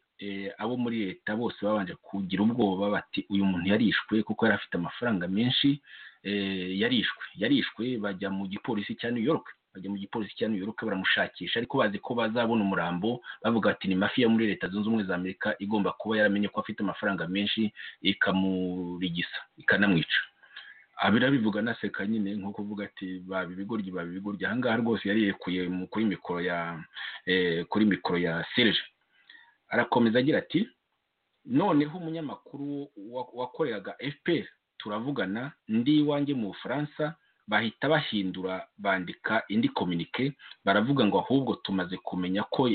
abo muri leta bose babanje kugira ubwoba bati uyu muntu yarishwe kuko yari afite amafaranga menshi yarishwe yarishwe bajya mu gipolisi cya new york bajya mu gipolisi cya new york baramushakisha ariko bazi ko bazabona umurambo bavuga ati ni mafi yo muri leta zunze ubumwe za amerika igomba kuba yaramenye ko afite amafaranga menshi ikamurigisa ikanamwica birabivuga anaseka nyine nko kuvuga ati baba ibigoryi baba ibigoryi ahangaha rwose yari yekuye kuri mikoro ya kuri mikoro ya serije arakomeza agira ati noneho umunyamakuru wakoreraga fpr turavugana ndi iwanjye mu bufaransa bahita bahindura bandika indi kominike baravuga ngo ahubwo tumaze kumenya ko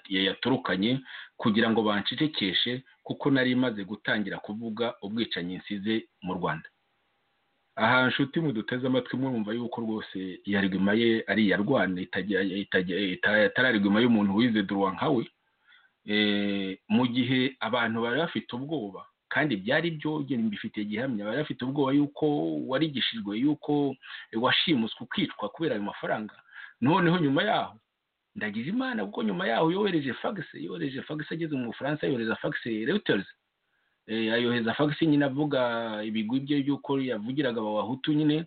yayaturukanye kugira ngo banshishikeshe kuko nari imaze gutangira kuvuga ubwicanyi nsize mu rwanda aha nshuti muduteze amatwi mwumva yuko rwose iya riguma ye ari iya rwanda itari riguma y'umuntu wize duruwa nkawe mu gihe abantu bari bafite ubwoba kandi byari byo mbifitiye gihamya bari bafite ubwoba yuko warigishijwe yuko washimuswe ukicwa kubera ayo mafaranga noneho nyuma yaho ndagize imana kuko nyuma yaho yohereje fagisi yohereje fagisi ageze mu bufaransa yohereza fagisi rewutezi ayohereza fagisi nyine avuga ibigwi bye by'uko yavugiraga abahutu nyine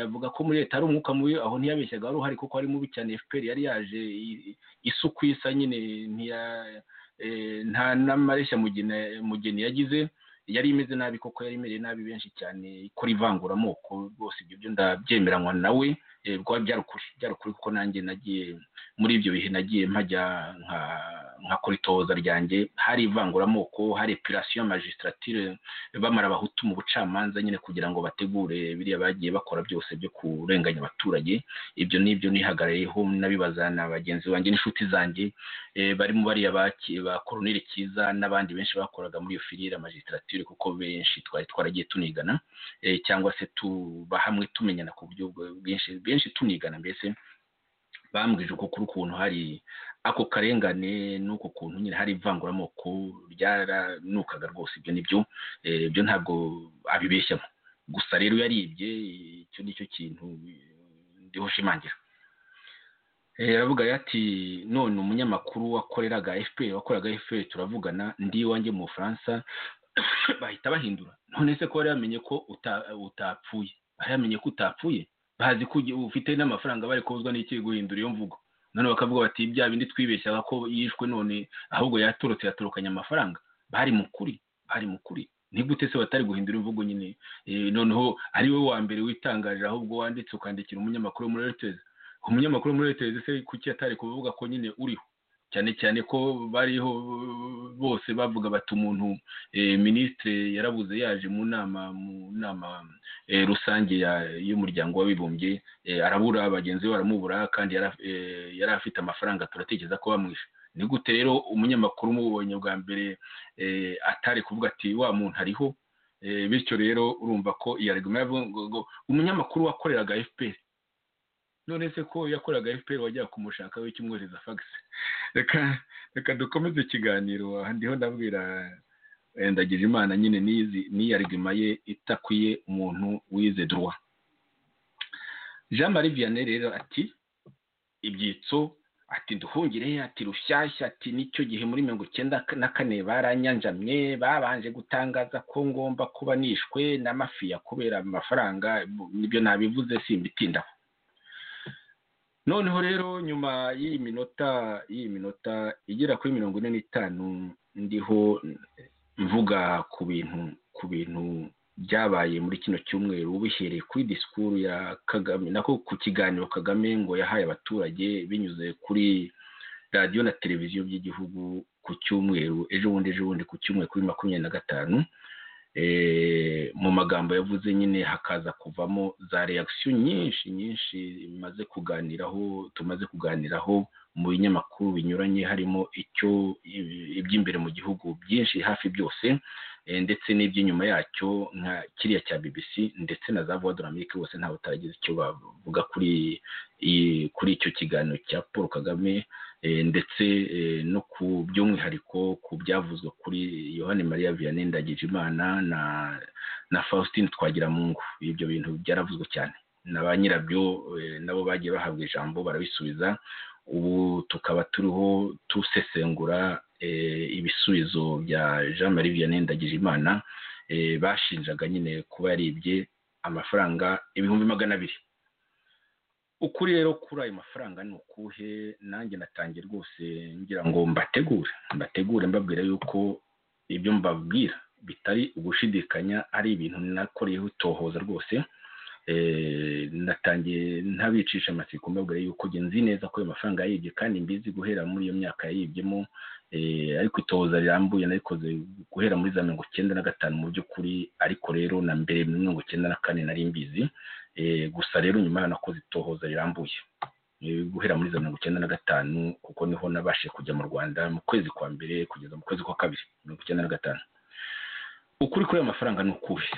avuga ko muri leta hari umwuka mubi aho ntiyabeshyaga wari uhari kuko ari mubi cyane fpr yari yaje isuku isa nyine nta n'amareshya mugeni yagize yari imeze nabi kuko yari imereye nabi benshi cyane ikora ivanguramoko rwose ibyo byo ndabyemeranywa nawe byarukuri byarukuri kuko nanjye nagiye muri ibyo bihe nagiye mpajya nkakora itohoza ryanjye hari ivanguramoko hari epirasiyo magisitratire bamara abahutu mu bucamanza nyine kugira ngo bategure biriya bagiye bakora byose byo kurenganya abaturage ibyo n'ibyo nihagarayeho n'abibaza na bagenzi banjye n'inshuti zanjye barimo bariya ba koroneri cyiza n'abandi benshi bakoraga muri iyo firire magisitratire kuko benshi twari twaragiye tunigana cyangwa se tuba hamwe tumenyana ku buryo bwinshi benshi tunigana mbese bambwije uko kuri ukuntu hari ako karengane n'uko kuntu nyine hari ivanguramoko ryaranukaga rwose ibyo nibyo ibyo ntabwo abibeshyamo gusa rero yaribye icyo nicyo kintu ndiho ushimangira aravuga ati none umunyamakuru wakoreraga fpr wakoreraga fpr turavugana ndi iwanjye mu bufaransa bahita bahindura none se ko bari bamenye ko utapfuye bari bamenye ko utapfuye bazi ko ufite n'amafaranga bari kubuzwa n'iki guhindura iyo mvugo none bakavuga bati bya bindi twibeshyaga ko yishwe none ahubwo yaturutse yaturukanye amafaranga bari mu kuri bari mu kuri ni gute se batari guhindura imvugo nyine noneho ari wowe wa mbere witangarira ahubwo wanditse ukandikira umunyamakuru muri reuters umunyamakuru muri reuters se kuki atari kuvuga ko nyine uriho cyane cyane ko bariho bose bavuga bati umuntu minisitiri yarabuze yaje mu nama mu nama rusange y'umuryango w'abibumbye arabura bagenzi be baramubura kandi yari afite amafaranga turatekereza ko bamwishe ni gute rero umunyamakuru umubonye bwa mbere atari kuvuga ati wa muntu ariho bityo rero urumva ko iyo ari ngo umunyamakuru wakoreraga fpr none se ko yakoraga fpr wajya kumushaka we kimwohereza fagisi reka reka dukomeze ikiganiro aha ndiho ndabwira ndagije imana nyine n'iyarigima ye itakwiye umuntu wize duruwa jean marie vianney rero ati ibyitso ati duhungire ati rushyashya ati nicyo gihe muri mirongo icyenda na kane baranyanjamye babanje gutangaza ko ngomba kuba nishwe na mafiya kubera amafaranga nibyo nabivuze simbitindaho noneho rero nyuma y'iyi minota y'iyi minota igera kuri mirongo ine n'itanu ndiho mvuga ku bintu ku bintu byabaye muri kino cyumweru bihereye kuri disikuru ya kagame nako ku kiganiro kagame ngo yahaye abaturage binyuze kuri radiyo na televiziyo by'igihugu ku cyumweru ejo bundi ejo bundi ku cyumweru kuri makumyabiri na gatanu mu magambo yavuze nyine hakaza kuvamo za reakisiyo nyinshi nyinshi bimaze kuganiraho tumaze kuganiraho mu binyamakuru binyuranye harimo icyo iby'imbere mu gihugu byinshi hafi byose ndetse n'iby'inyuma yacyo nka kiriya cya BBC ndetse na za voix de l'Amérique bose ntawe utaragize icyo bavuga kuri kuri icyo kiganiro cya Paul Kagame ndetse no ku by'umwihariko ku byavuzwe kuri Yohani Maria Vianney Ndagijimana na na Faustine Twagiramungu ibyo bintu byaravuzwe cyane na ba nyirabyo nabo bagiye bahabwa ijambo barabisubiza ubu tukaba turiho dusesengura ibisubizo bya jean marie vianney ndagijimana bashinjaga nyine kuba yaribye amafaranga ibihumbi magana abiri ukuri rero kuri ayo mafaranga ni ukuhe nanjye natangiye rwose ngira ngo mbategure mbategure mbabwira yuko ibyo mbabwira bitari ugushidikanya ari ibintu nakoreyeho itohoza rwose natangiye ntabicisha amatsiko mbabwira yuko nzi neza ko ayo mafaranga yibye kandi mbizi guhera muri iyo myaka yayibyemo ariko itohoza rirambuye narikoze guhera muri za mirongo icyenda na gatanu mu by'ukuri ariko rero na mbere muri mirongo icyenda na kane nari mbizi gusa rero nyuma nakoze itohoza rirambuye guhera muri za mirongo icyenda na gatanu kuko niho nabashije kujya mu rwanda mu kwezi kwa mbere kugeza mu kwezi kwa kabiri mirongo icyenda na gatanu ukuri kuri ayo mafaranga ni ukuhe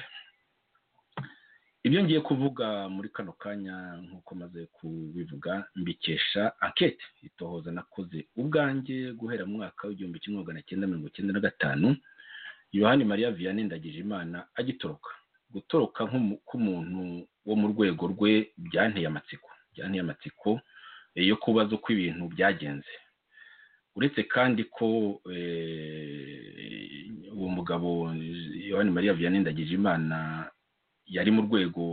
ibyo ngiye kuvuga muri kano kanya nk'uko maze kubivuga mbikesha ankete itohoza nakoze ubwanjye guhera mu mwaka w'igihumbi kimwe magana cyenda mirongo icyenda na gatanu yohani mariya vianney ndagijimana agitoroka gutoroka nk'umuntu wo mu rwego rwe byanteye amatsiko byanteye amatsiko yo kubaza uko ibintu byagenze uretse kandi ko uwo mugabo yohani mariya vianney ndagijimana yari mu rwego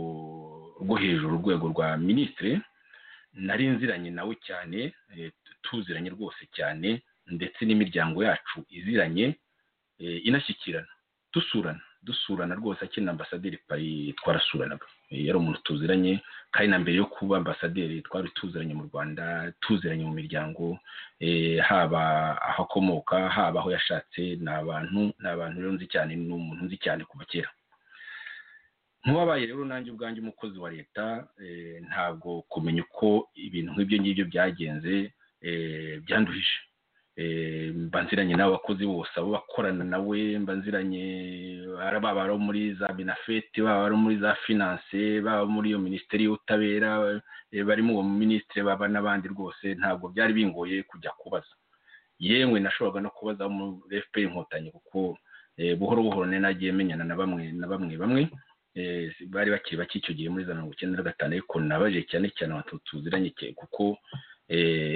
rwo hejuru urwego rwa minisitiri nari nziranye nawe cyane tuziranye rwose cyane ndetse n'imiryango yacu iziranye inashyikirana dusurana dusurana rwose akina ambasaderi pari twarasuranaga yari umuntu tuziranye kandi na mbere yo kuba ambasaderi twari tuziranye mu rwanda tuziranye mu miryango haba aho akomoka haba aho yashatse ni abantu ni abantu rero nzi cyane ni umuntu nzi cyane kuva kera nk'uwabaye rero nanjye ubwanjye umukozi wa leta ntabwo kumenya uko ibintu nk'ibyo ngibyo byagenze byanduhije mbanziranye n'abakozi bose abo bakorana nawe mbanziranye baba ari muri za binafeti baba ari muri za finance baba muri iyo minisiteri y'ubutabera barimo uwo minisitiri baba n'abandi rwose ntabwo byari bingoye kujya kubaza yewe nashoboraga no kubaza mu fpr inkotanyi kuko buhoro buhoro nagiye menyana na bamwe na bamwe bamwe bari bakiri bake icyo gihe muri za mirongo icyenda na gatanu ariko nabaje cyane cyane abantu tuziranye kuko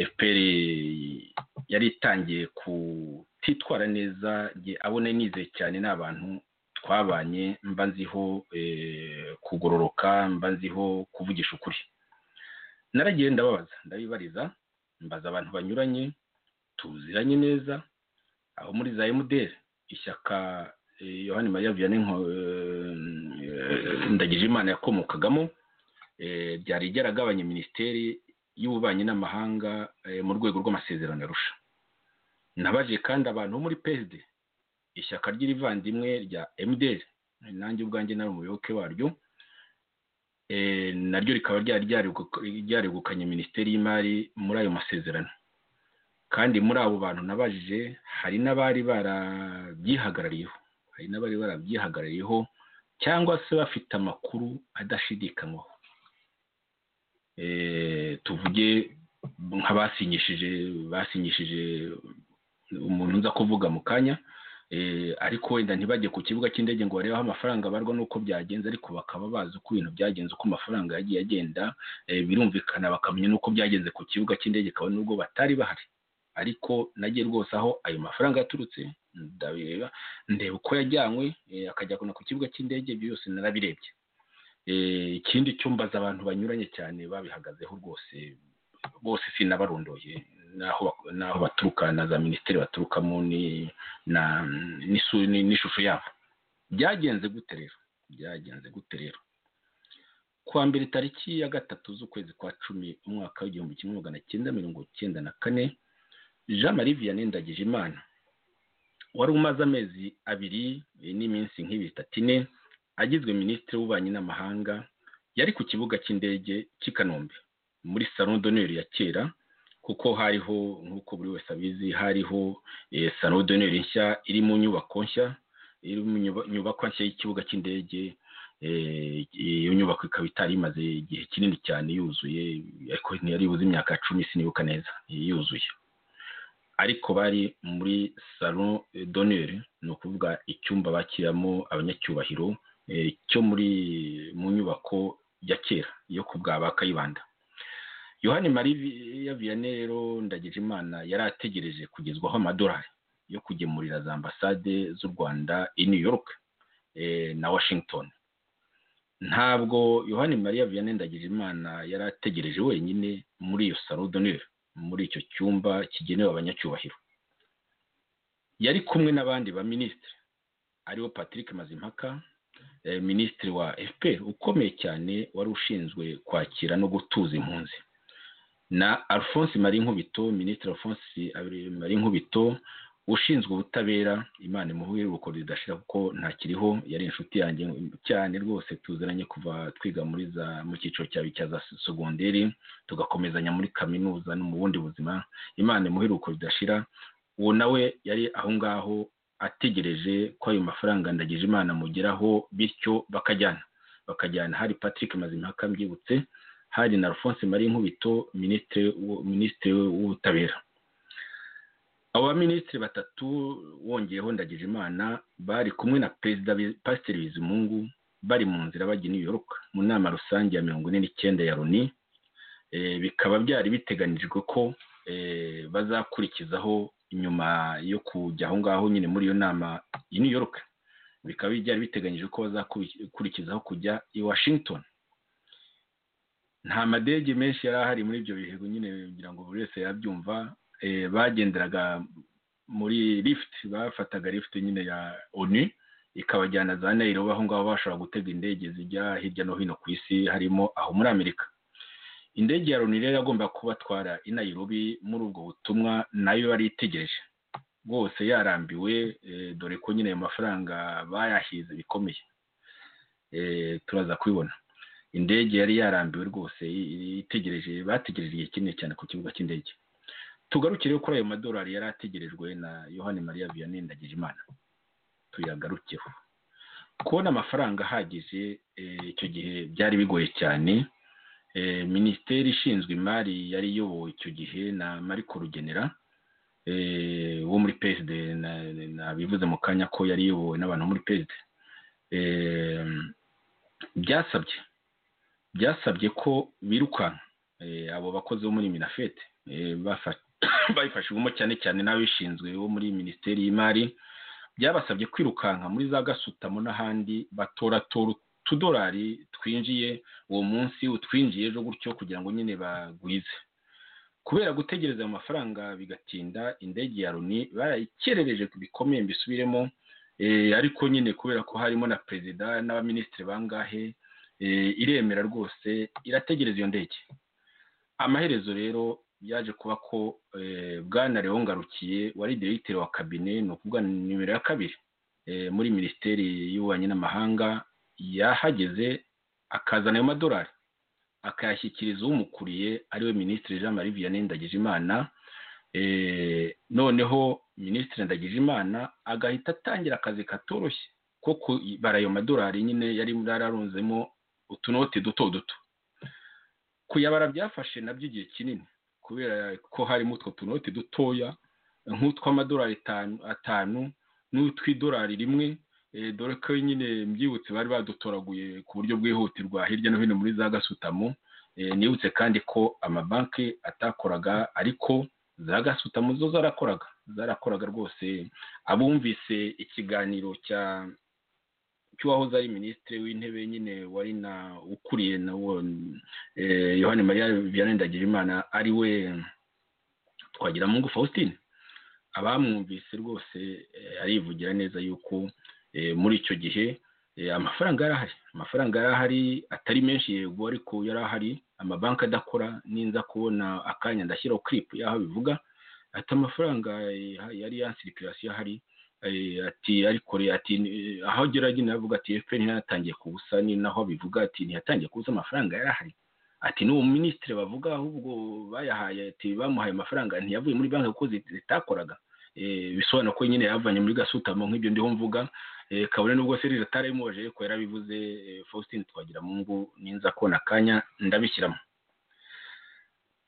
fpr yari itangiye kutitwara neza abona nizeye cyane ni abantu twabanye mba nziho kugororoka mba nziho kuvugisha ukuri naragiye ndababaza ndabibariza mbaza abantu banyuranye tuziranye neza aho muri za emuderi ishyaka yohani mariya vianney ndagira imana yakomokagamo ryari ryaragabanye minisiteri y'ububanyi n'amahanga mu rwego rw'amasezerano arusha nabaje kandi abantu bo muri peside ishyaka ry'irivandimwe rya mdr nanjye ubwanjye nari umuyoboke waryo naryo rikaba ryari ryarigukanye minisiteri y'imari muri ayo masezerano kandi muri abo bantu nabajije hari n'abari barabyihagarariyeho hari n'abari barabyihagarariyeho cyangwa se bafite amakuru adashidikanywaho tuvuge nk'abasinyishije basinyishije umuntu nza kuvuga mu kanya ariko wenda ntibajye ku kibuga cy'indege ngo barebe aho amafaranga abarwa n'uko byagenze ariko bakaba bazi uko ibintu byagenze uko amafaranga yagiye agenda birumvikana bakamenya n'uko byagenze ku kibuga cy'indege kabone n'ubwo batari bahari ariko nage rwose aho ayo mafaranga yaturutse ndabireba ndeba uko yajyanywe akajya ku kibuga cy'indege ibyo byose narabirebye ikindi cyumbaza abantu banyuranye cyane babihagazeho rwose bose sinabarondoye n'aho baturuka na za minisiteri baturukamo n'ishusho yabo byagenze gute rero byagenze gute rero kuwa mbere tariki ya gatatu z'ukwezi kwa cumi umwaka w'igihumbi kimwe magana cyenda mirongo cyenda na kane jean marie vianney ndagijimana wari umaze amezi abiri n'iminsi nk'ibitatu ine agizwe minisitiri w'ububanyi n'amahanga yari ku kibuga cy'indege cy'i kanombe muri salo doneri ya kera kuko hariho nk'uko buri wese abizi hariho salo doneri nshya iri mu nyubako nshya iri mu nyubako nshya y'ikibuga cy'indege iyo nyubako ikaba itari imaze igihe kinini cyane yuzuye ariko ntiyari buze imyaka cumi sinibuka neza yuzuye ariko bari muri salo doneri ni ukuvuga icyumba bakiramo abanyacyubahiro cyo muri mu nyubako ya kera yo ku bwa ba kayibanda yohani marie vianney rero ndagije imana yari ategereje kugezwaho amadolari yo kugemurira za ambasade z'u rwanda i new york na washington ntabwo yohani marie vianney ndagije imana yari ategereje wenyine muri iyo salo doneri muri icyo cyumba kigenewe abanyacyubahiro yari kumwe n'abandi ba minisitiri aribo patrick mazimpaka minisitiri wa fpr ukomeye cyane wari ushinzwe kwakira no gutuza impunzi na alphonse marie nkubito minisitiri alphonse marie nkubito ushinzwe ubutabera imana imuhuye uruko ridashira kuko ntakiriho yari inshuti yanjye cyane rwose tuziranye kuva twiga muri za mu cyiciro cyawe cya za segonderi tugakomezanya muri kaminuza no mu bundi buzima imana imuhuye uruko ridashira uwo nawe yari aho ngaho ategereje ko ayo mafaranga ndagije imana amugeraho bityo bakajyana bakajyana hari patrick mazimpaka mbyibutse hari na alphonse marie nkubito minisitiri w'ubutabera abo baminisitiri batatu wongeyeho ndagije imana bari kumwe na perezida pasiteri bizimungu bari mu nzira bajya New York mu nama rusange ya mirongo ine n'icyenda ya loni bikaba byari biteganijwe ko bazakurikizaho nyuma yo kujya aho ngaho nyine muri iyo nama i New York bikaba byari biteganyije ko bazakurikizaho kujya i washington nta madege menshi yari ahari muri ibyo bihe nyine kugira ngo buri wese yabyumva bagenderaga muri lifuti bafataga lifuti nyine ya onu ikabajyana za nayirobi aho ngaho bashobora gutega indege zijya hirya no hino ku isi harimo aho muri amerika indege ya loni rero yagomba kubatwara i nayirobi muri ubwo butumwa nayo yari itegereje rwose yarambiwe dore ko nyine ayo mafaranga bayahize bikomeye turaza kubibona indege yari yarambiwe rwose itegereje bategereje igihe kinini cyane ku kibuga cy'indege tugarukire kuri ayo madolari yari ategerejwe na yohani mariya vianney ndagijimana tuyagarukeho kubona amafaranga ahagije icyo gihe byari bigoye cyane minisiteri ishinzwe imari yari iyobowe icyo gihe na mariko rugenera wo muri peside nabivuze mu kanya ko yari iyobowe n'abantu muri peside byasabye byasabye ko birukanka abo bakozi bo muri minafete bayifashijwemo cyane cyane n'ababishinzwe bo muri minisiteri y'imari byabasabye kwirukanka muri za gasutamo n'ahandi batoratora utudolari twinjiye uwo munsi utwinjiye ejo gutyo kugira ngo nyine bagwize kubera gutegereza ayo mafaranga bigatinda indege ya loni barayikerereje bikomeye mbisubiremo ariko nyine kubera ko harimo na perezida n'abaminisitiri bangahe iremera rwose irategereza iyo ndege amaherezo rero yaje kuba ko bwana Leon ngarukiye wari diregiteri wa kabine ni ukuvuga nimero ya kabiri muri minisiteri y'ububanyi n'amahanga yahageze akazana ayo madolari akayashyikiriza umukuriye ariwe minisitiri jean marie vianney ndagijimana noneho minisitiri ndagijimana agahita atangira akazi katoroshye ko kubara ayo madolari nyine yari yararunzemo utunoti duto duto kuyabara byafashe nabyo igihe kinini kubera ko harimo utwo tunoti dutoya nk'utw'amadolari atanu n'utw'idolari rimwe dore ko nyine mbyibutse bari badutoraguye ku buryo bwihutirwa hirya no hino muri za gasutamo nibutse kandi ko amabanki atakoraga ariko za gasutamo zo zarakoraga zarakoraga rwose abumvise ikiganiro cya cy'uwahoze ari minisitiri w'intebe nyine wari na ukuriye na wo yohani mariya vianney ndagirimana ari we twagiramungu faustin abamwumvise rwose arivugira neza yuko muri icyo gihe amafaranga yari ahari amafaranga yari ahari atari menshi yego ariko yari ahari amabanki adakora ninza kubona akanya ndashyiraho kiripu y'aho bivuga ati amafaranga yari ya sirikirasiyo ahari ati ariko ati aho agera agenda avuga ati efuperi ntiyatangiye kubusa ni naho abivuga ati ntiyatangiye kubusa amafaranga yari ahari ati n'uwo minisitiri bavuga ahubwo bayahaye ati bamuhaye amafaranga ntiyavuye muri banki kuko zitakoraga bisobanura ko nyine yavanye muri gasutamo nk'ibyo ndiho mvuga kabone nubwo serire atarayimoje ko yarabivuze faustin twagira mu ngo ninza kona akanya ndabishyiramo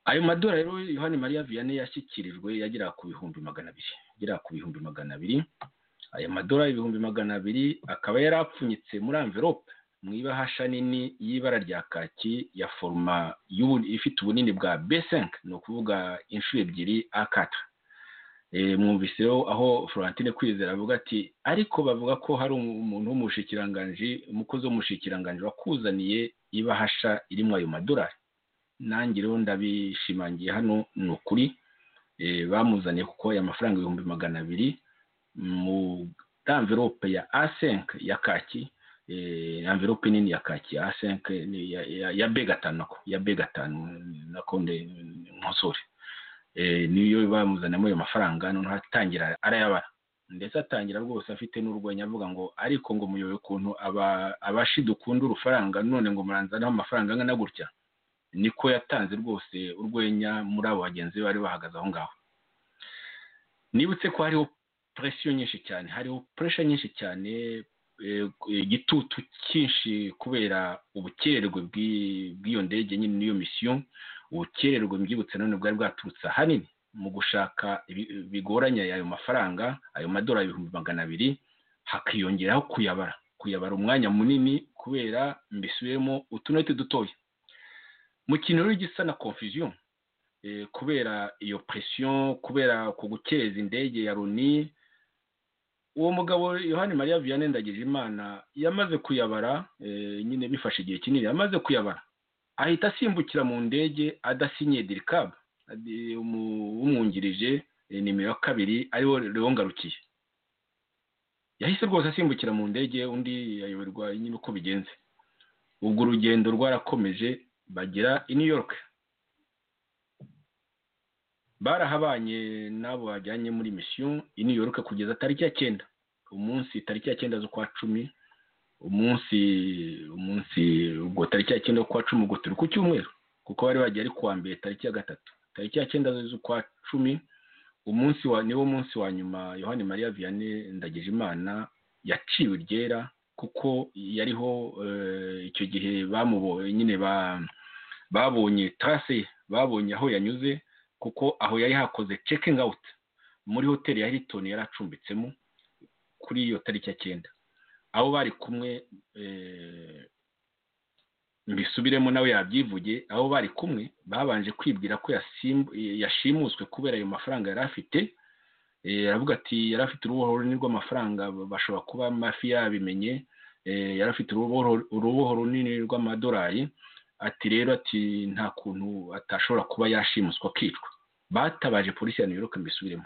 ayo madora rero yohani mariya vianney yashyikirijwe yagera ku bihumbi magana abiri agera ku bihumbi magana abiri aya madora ibihumbi magana abiri akaba yari apfunyitse muri amverope mu ibahasha nini y'ibara rya kaki ya foruma ifite ubunini bwa besenke ni ukuvuga inshuro ebyiri akata mwumviseho aho florentine kwizera avuga ati ariko bavuga ko hari umuntu w'umushikiranganji umukozi w'umushikiranganji wakuzaniye ibahasha irimo ayo madorari nanjye rero ndabishimangiye hano ni ukuri bamuzaniye kuko aya mafaranga ibihumbi magana amabiri mu amverope ya asenke ya kaki amverope nini ya kaki asenke ya b gatanu nako ya b gatanu nako nkosore niyo bamuzanamo ayo mafaranga noneho atangira arayabara ndetse atangira rwose afite n'urwenya avuga ngo ariko ngo muyoboye ukuntu abashi dukunda urufaranga none ngo muranzanaho amafaranga angana gutya niko yatanze rwose urwenya muri abo bagenzi be bari bahagaze aho ngaho nibutse ko hariho presiyo nyinshi cyane hariho puresha nyinshi cyane igitutu cyinshi kubera ubukererwe bw'iyo ndege nyine n'iyo misiyo ubukererwe mbyibutse none bwari bwaturutse ahanini mu gushaka bigoranye ayo mafaranga ayo madorari ibihumbi magana abiri hakiyongeraho kuyabara kuyabara umwanya munini kubera mbisubiremo utunoti dutoya mu kintu rero gisa na confusion kubera iyo presiyo kubera ku gukereza indege ya runi uwo mugabo yohani mariya vianney ndagijimana yamaze kuyabara nyine bifashe igihe kinini yamaze kuyabara ahita asimbukira mu ndege adasinye dirikabu umwungirije nimero ya kabiri ariwo rero ngarukiye yahise rwose asimbukira mu ndege undi yayoberwa nyine uko bigenze ubwo urugendo rwarakomeje bagera i new york barahabanye n'abo bajyanye muri misiyo i new york kugeza tariki ya cyenda umunsi tariki ya cyenda z'ukwa cumi umunsi umunsi ubwo tariki ya cyenda z'ukwa cumi ubwo turi ku cyumweru kuko bari bagiye ari kuwa mbere tariki ya gatatu tariki ya cyenda z'ukwa cumi umunsi wa niwo munsi wa nyuma yohani mariya vianney ndagijimana yaciwe ryera kuko yariho icyo gihe bamubonye nyine babonye tarase babonye aho yanyuze kuko aho yari hakoze cekingi awuti muri hoteli ya hilitoni yari acumbitsemo kuri iyo tariki ya cyenda aho bari kumwe mbisubiremo nawe yabyivuge aho bari kumwe babanje kwibwira ko yashimuswe kubera ayo mafaranga yari afite aravuga ati yari afite uruboho runini rw'amafaranga bashobora kuba mafi yabimenye yari afite uruboho runini rw'amadorari ati rero ati nta kuntu atashobora kuba yashimuswa akicwa batabaje polisi ya york mbisubiremo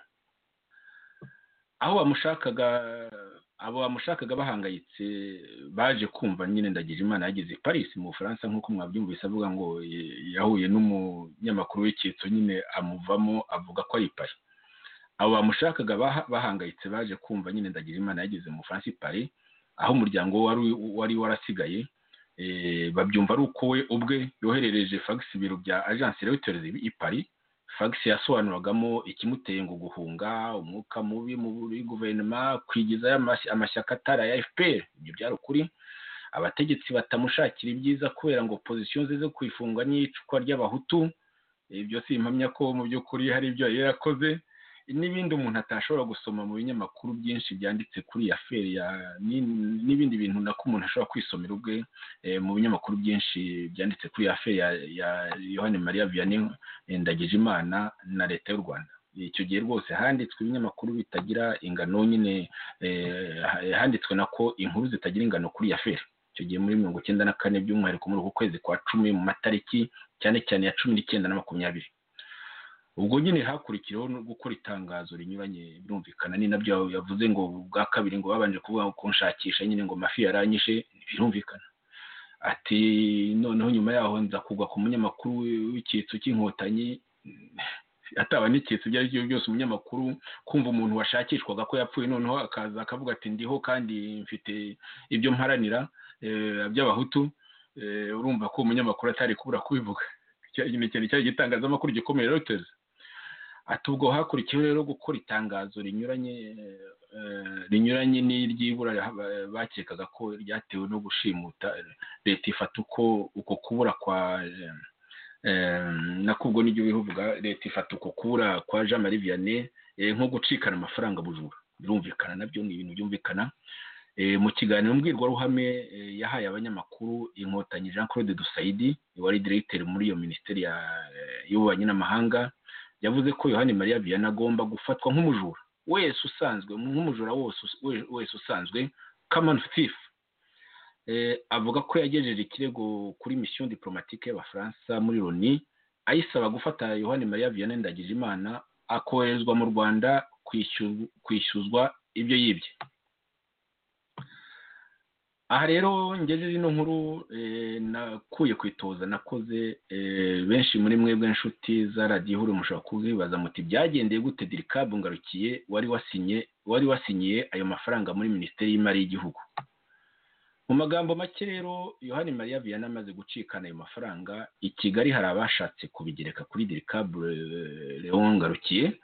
aho bamushakaga abo bamushakaga bahangayitse baje kumva nyine ndagira imana yageze i paris mu bufaransa nk'uko mwabyumvise avuga ngo yahuye n'umunyamakuru w'icyitso nyine amuvamo avuga ko ari pari abo bamushakaga bahangayitse baje kumva nyine ndagira imana yageze mu bufaransa i paris aho umuryango wari warasigaye babyumva ari uko we ubwe yoherereje fagisi ibiro bya ajansi reuters i paris fagisi yasobanuragamo ikimuteye ngo guhunga umwuka mubi muri guverinoma kwigizayo amashyaka atari aya fpr ibyo byari ukuri abategetsi batamushakira ibyiza kubera ngo pozisiyo ze zo kwifunga n'iyicwa ry'abahutu ibyo si impamya ko mu by'ukuri hari ibyo yari yarakoze n'ibindi umuntu atashobora gusoma mu binyamakuru byinshi byanditse kuri iyi aferi ya ni- n'ibindi bintu nako umuntu ashobora kwisomera ubwe eh, mu binyamakuru byinshi byanditse kuri iyi aferi ya ya yohani mariya vianney ndagijimana na leta y'u rwanda icyo gihe rwose handitswe ibinyamakuru bitagira ingano nyine eh, ha- handitswe nako inkuru zitagira ingano kuri iyi aferi icyo gihe muri mirongo icyenda na kane by'umwihariko muri uku kwezi kwa cumi mu matariki cyane cyane ya cumi n'icyenda na makumyabiri ubwo nyine hakurikiyeho no gukora itangazo rinyuranye birumvikana ni nabyo yavuze ngo bwa kabiri ngo babanje kuvuga ngo kunshakisha nyine ngo amafi yaranyishe birumvikana ati noneho nyuma yaho nza kugwa ku munyamakuru w'icyitso cy'inkotanyi ataba n'icyitso ibyo ari byo byose umunyamakuru kumva umuntu washakishwaga ko yapfuye noneho akaza akavuga ati ndiho kandi mfite ibyo mparanira eh, by'abahutu eh, urumva ko umunyamakuru atari kubura kubivuga Icyo nyine cyari cyari igitangazamakuru gikomeye Reuters ati ubwo hakurikiyeho rero gukora itangazo rinyuranye eh, rinyuranye n'iry'ibura eh, bakekaga ko ryatewe no gushimuta eh, leta ifata uko uko kubura kwa eh, eh, nako ubwo nibyo bivuga leta ifata uko kubura kwa Jean Marie Vianney eh, nko gucikana amafaranga bujura birumvikana nabyo ni ibintu byumvikana Eh, mu kiganiro mbwirwaruhame eh, yahaye abanyamakuru inkotanyi jean claude dusaidi wari diregiteri muri iyo minisiteri ya- eh, y'ububanyi n'amahanga yavuze ko yohani mariya viyana agomba gufatwa nk'umujura wese usanzwe nk'umujura wose we- wese usanzwe common thief Eh, avuga ko yagejeje ikirego kuri misiyo diplomatike y'abafaransa muri loni ayisaba gufata yohani mariya viyana ndagijimana akoherezwa mu rwanda kwishyuzwa- kwishyuzwa ibyo yibye aha rero ngejeje ino nkuru eh, nakuye ku itoza nakoze eh, benshi muri mwebwe inshuti za radiyo ihuru mushobora kuzibaza muti byagendeye gute dirikabu ngarukiye wari wasinye wari wasinyiye ayo mafaranga muri minisiteri y'imari y'igihugu mu magambo make rero yohani mariya viyana amaze gucikana ayo mafaranga i kigali hari abashatse kubigereka kuri dirikabu leon ngarukiye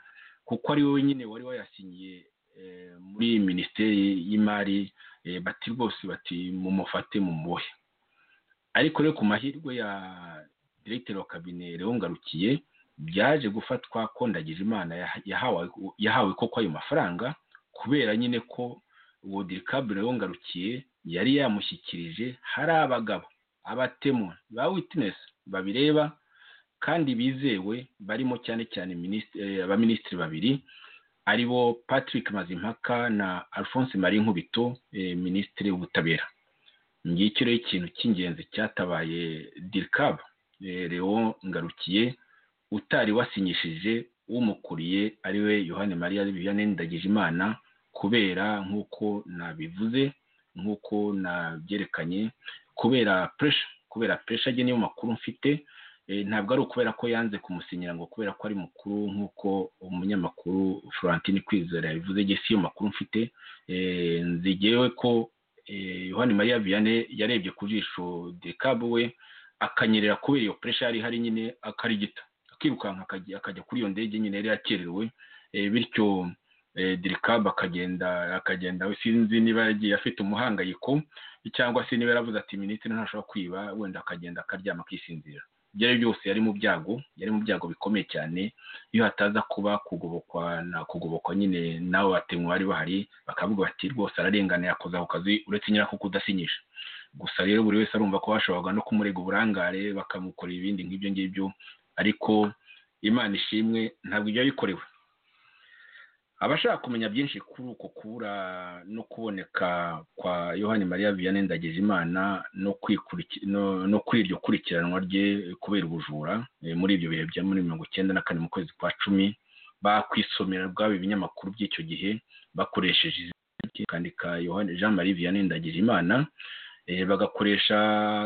kuko ari we wenyine wari wayasinyiye eh, muri minisiteri y'imari eh, bati rwose bati mumufate mumuhe ariko rero ku mahirwe ya diregiteri wa kabine rero ngarukiye byaje gufatwa ko ndagijimana yaha- yahawe yahawe koko ayo mafaranga kubera nyine ko uwo dirikabure rero ngarukiye yari yamushyikirije hari abagabo abatemu ba witinesi babireba kandi bizewe barimo cyane cyane minisitiri eh, abaminisitiri babiri aribo patrick mazimpaka na alphonse marie nkubito eh, minisitiri w'ubutabera ngicyo rero ikintu cy'ingenzi cyatabaye dirikab eh, leon ngarukiye utari wasinyishije umukuriye ariwe yohani mariya viviane ndagijimana kubera nk'uko nabivuze nk'uko nabyerekanye kubera puresha kubera puresha ajya niyo makuru mfite Eh, ntabwo ari ukubera ko yanze kumusinyira ngo kubera ko ari mukuru nk'uko umunyamakuru florentine kwizera yabivuze igihe si yo makuru mfite Eh, nzigewe ko eh, yohani mariya viyane yarebye ku jisho dekabu we akanyerera kubera iyo puresha yari ihari nyine akarigita akirukanka akajya- akajya kuri iyo ndege nyine yari yakererewe Eh, bityo eh, dirikabu akagenda akagenda we sinzi niba yagiye afite umuhangayiko cyangwa se niba yaravuze ati minisitiri ntashobora kwiba wenda akagenda akaryama akisinzira ibyo ari byo byose yari mu byago yari mu byago bikomeye cyane iyo hataza kuba kugobokwa na kugobokwa nyine n'abo batemwa bari bahari bakavuga bati rwose ararengana yakoze ako kazi uretse nyine ko kudasinyisha gusa rero buri wese arumva ko bashoboraga no kumurega uburangare bakamukorera ibindi nk'ibyo ngibyo ariko imana ishimwe ntabwo ibyo yabikorewe abashaka kumenya byinshi kuri uko kubura no kuboneka kwa yohani mariya vianney ndagijimana no kwikuriki- no- no kuri iryo kurikiranwa rye kubera ubujura eh, muri ibyo bihe bya muri mirongo icyenda na kane mu kwezi kwa cumi bakwisomera rwaba ibinyamakuru by'icyo gihe bakoresheje izina kandika yohani jean marie vianney ndagijimana eh, bagakoresha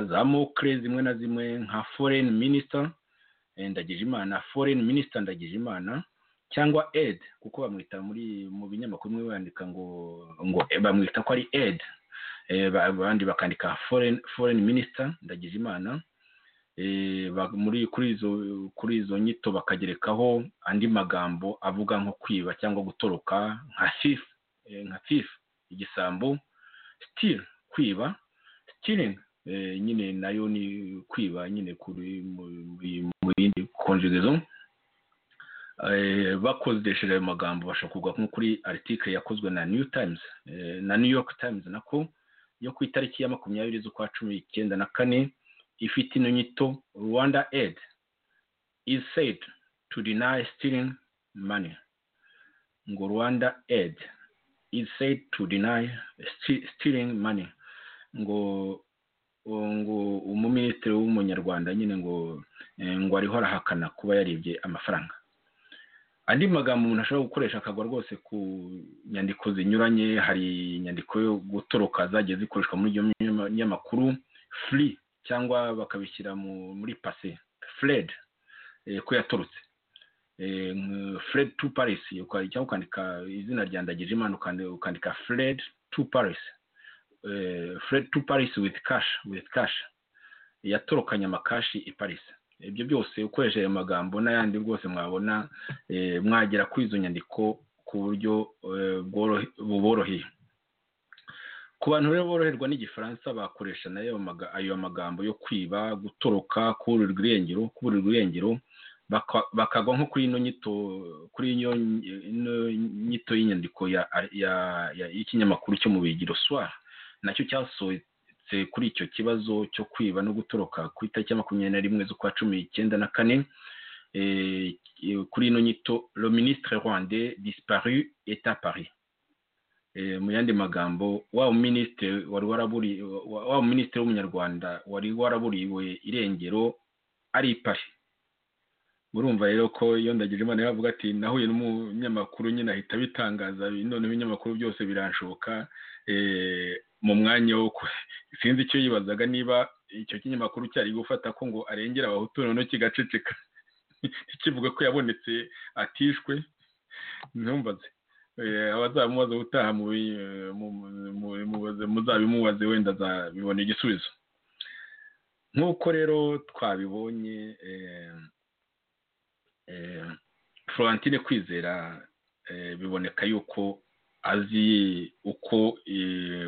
za mokre zimwe na zimwe nka foreign minister eh, ndagijimana foreign minister ndagijimana cyangwa ed kuko bamwita muri mu binyamakuru bimwe bandika ngo ngo eh, bamwita ko ari ed Eh, ba- abandi bakandika foreign foreign minister ndagijimana Eh, ba- muri kuri izo kuri izo nyito bakagerekaho andi magambo avuga nko kwiba cyangwa gutoroka nka thief eh, nka thief igisambo steal kwiba stealing eh, nyine nayo ni kwiba nyine kuri mu mu- mu yindi conjugaison bakodesheje ayo magambo bashobora kuvuga nko kuri aritike yakozwe na new times na new york times nako yo ku itariki ya makumyabiri z'ukwa cumi icyenda na kane ifite ino nyito rwanda aid is said to deny stealing money ngo rwanda aid is said to deny stealing money ngo ngo umuminisitiri w'umunyarwanda nyine ngo ngo ariho arahakana kuba yaribye amafaranga andi magambo umuntu ashobora gukoresha akagwa rwose ku nyandiko zinyuranye hari inyandiko yo gutoroka zagiye zikoreshwa muri iyo nyamakuru furi cyangwa bakabishyira muri pase fred ko yatorotse fred tu paris cyangwa ukandika izina rya ndagije imana ukandika fred tu paris fred tu paris with cash with cash yatorokanye amakashi i paris ibyo byose ukoresheje ayo magambo n'ayandi rwose mwabona mwagera kuri izo nyandiko ku buryo buboroheye ku bantu rero boroherwa n'igifaransa bakoresha nayo ayo magambo yo kwiba gutoroka kuburirwa irengero kuburirwa irengero bakagwa nko kuri ino nyito kuri iyo nyito y'inyandiko y'ikinyamakuru cyo mu bigiro swara nacyo cyasohotse kuri icyo kibazo cyo kwiba no gutoroka ku itariki ya makumyabiri na rimwe z'ukwa cumi icyenda na kane kuri ino nyito le ministre rwande disparu eta paris mu yandi magambo wa minisitiri wari waraburiwe wa minisitiri w'umunyarwanda wari waraburiwe irengero ari pari murumva rero ko iyo ndagije imana yavuga ati nahuye n'umunyamakuru nyine ahita bitangaza noneho ibinyamakuru byose biranshoka mu mwanya wo sinzi icyo yibazaga niba icyo kinyamakuru cyari gufata ko ngo arengera abahutu noneho kigaceceka kivuga ko yabonetse atishwe ntumbaze abazamubaza ubutaha muzabimubaze wenda azabibona igisubizo nk'uko rero twabibonye florentine kwizera biboneka yuko azi uko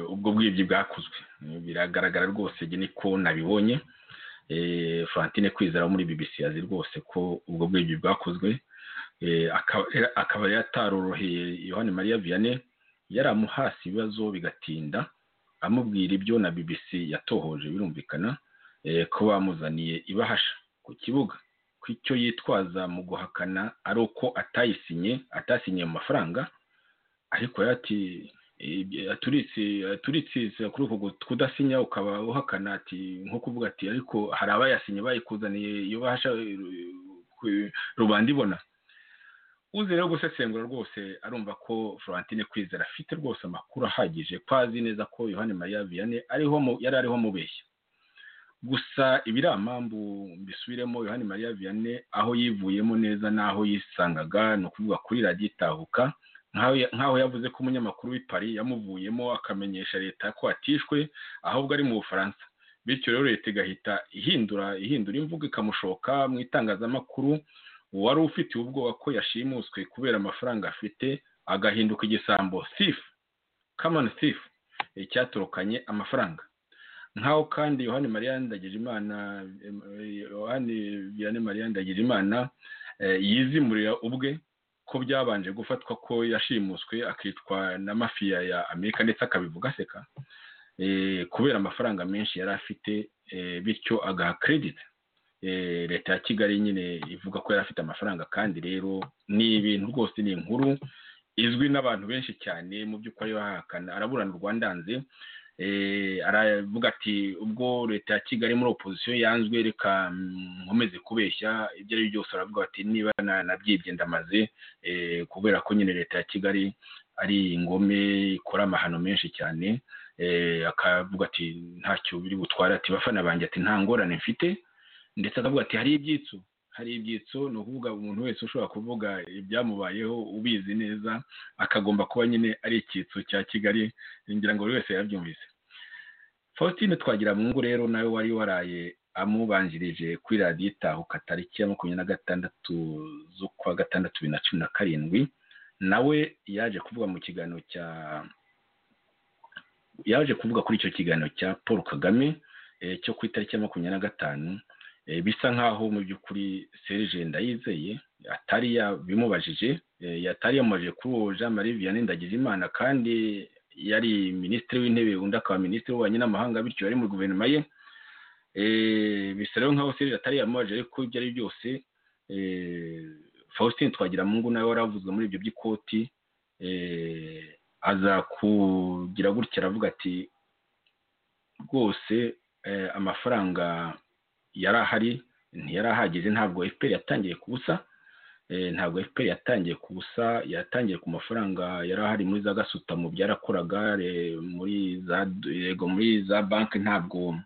ubwo bwibyi bwakozwe biragaragara rwose niko nabibonye florentine kwizera wo muri bbc azi rwose ko ubwo bwibyi bwakozwe akaba yataroroheye yohani mariya vianney yari amuhasi ibibazo bigatinda amubwira ibyo na bbc yatohoje birumvikana ko bamuzaniye ibahasha ku kibuga ko icyo yitwaza mu guhakana ari uko atayisinye atasinye mu mafaranga ariko ati turitse kuri uko kudasinya ukaba uhakana ati nko kuvuga ati ariko hari abayasinye bayikuzaniye iyo bahasha rubanda ibona uzi rero gusesengura rwose arumva ko florentine kwizera afite rwose amakuru ahagije ko azi neza ko yohani mariya vianney yari ariho mubeshya gusa ibiramambu mbisubiremo yohani mariya vianney aho yivuyemo neza n'aho yisangaga ni ukuvuga kuri radiyo itahuka nk'aho yavuze ko umunyamakuru w'i Paris yamuvuyemo akamenyesha leta ko atishwe ahubwo ari mu bufaransa bityo rero leta igahita ihindura ihindura imvugo ikamushoka mu itangazamakuru wari ufite ubwoba ko yashimuswe kubera amafaranga afite agahinduka igisambo sifu kamani sifu cyaturukanye amafaranga nkaho kandi yohani mariya ndagira imana yohani biyane mariya ndagira imana yizimurira ubwe ko byabanje gufatwa ko yashimuswe akitwa na mafiya ya amerika ndetse akabivuga aseka kubera amafaranga menshi yari afite bityo agaha kerediti leta ya kigali nyine ivuga ko yari afite amafaranga kandi rero ni ibintu rwose ni inkuru izwi n'abantu benshi cyane mu by'ukuri bahakana araburana urwandanze aravuga ati ubwo leta ya kigali muri opozisiyo yanzwe reka nkomeze kubeshya ibyo ari byo byose aravuga ati niba nabyibye ndamaze kubera ko nyine leta ya kigali ari ingome ikora amahano menshi cyane akavuga ati ntacyo biri butware ati bafana banjye ati nta ngorane mfite ndetse akavuga ati hari ibyitso hari ibyitso ni ukuvuga umuntu wese ushobora kuvuga ibyamubayeho ubizi neza akagomba kuba nyine ari icyitso cya kigali ngira ngo buri wese yabyumvise faustin twagira mu ngo rero nawe wari waraye amubanjirije kuri radiyo itahuka tariki ya makumyabiri na gatandatu z'ukwa gatandatu bibiri na cumi na karindwi nawe yaje kuvuga mu kiganiro cya yaje kuvuga kuri icyo kiganiro cya paul kagame cyo ku itariki ya makumyabiri na gatanu bisa nkaho mu by'ukuri serije ndayizeye atari yabimubajije atari yamubajije kuri uwo jean marie vianney ndagijimana kandi yari minisitiri w'intebe undi akaba minisitiri w'ububanyi n'amahanga bityo yari muri guverinoma ye bisa rero nkaho serije atari yamubajije ariko ibyo ari byose faustin twagiramungu nawe waravuzwe muri ibyo by'ikoti aza kugira gutya aravuga ati rwose amafaranga yari ahari ntiyari ahageze ntabwo efuperi yatangiye ku busa ntabwo efuperi yatangiye ku busa yatangiye ku mafaranga yari ahari muri za gasutamo byarakoraga muri za yego muri za banki ntabwo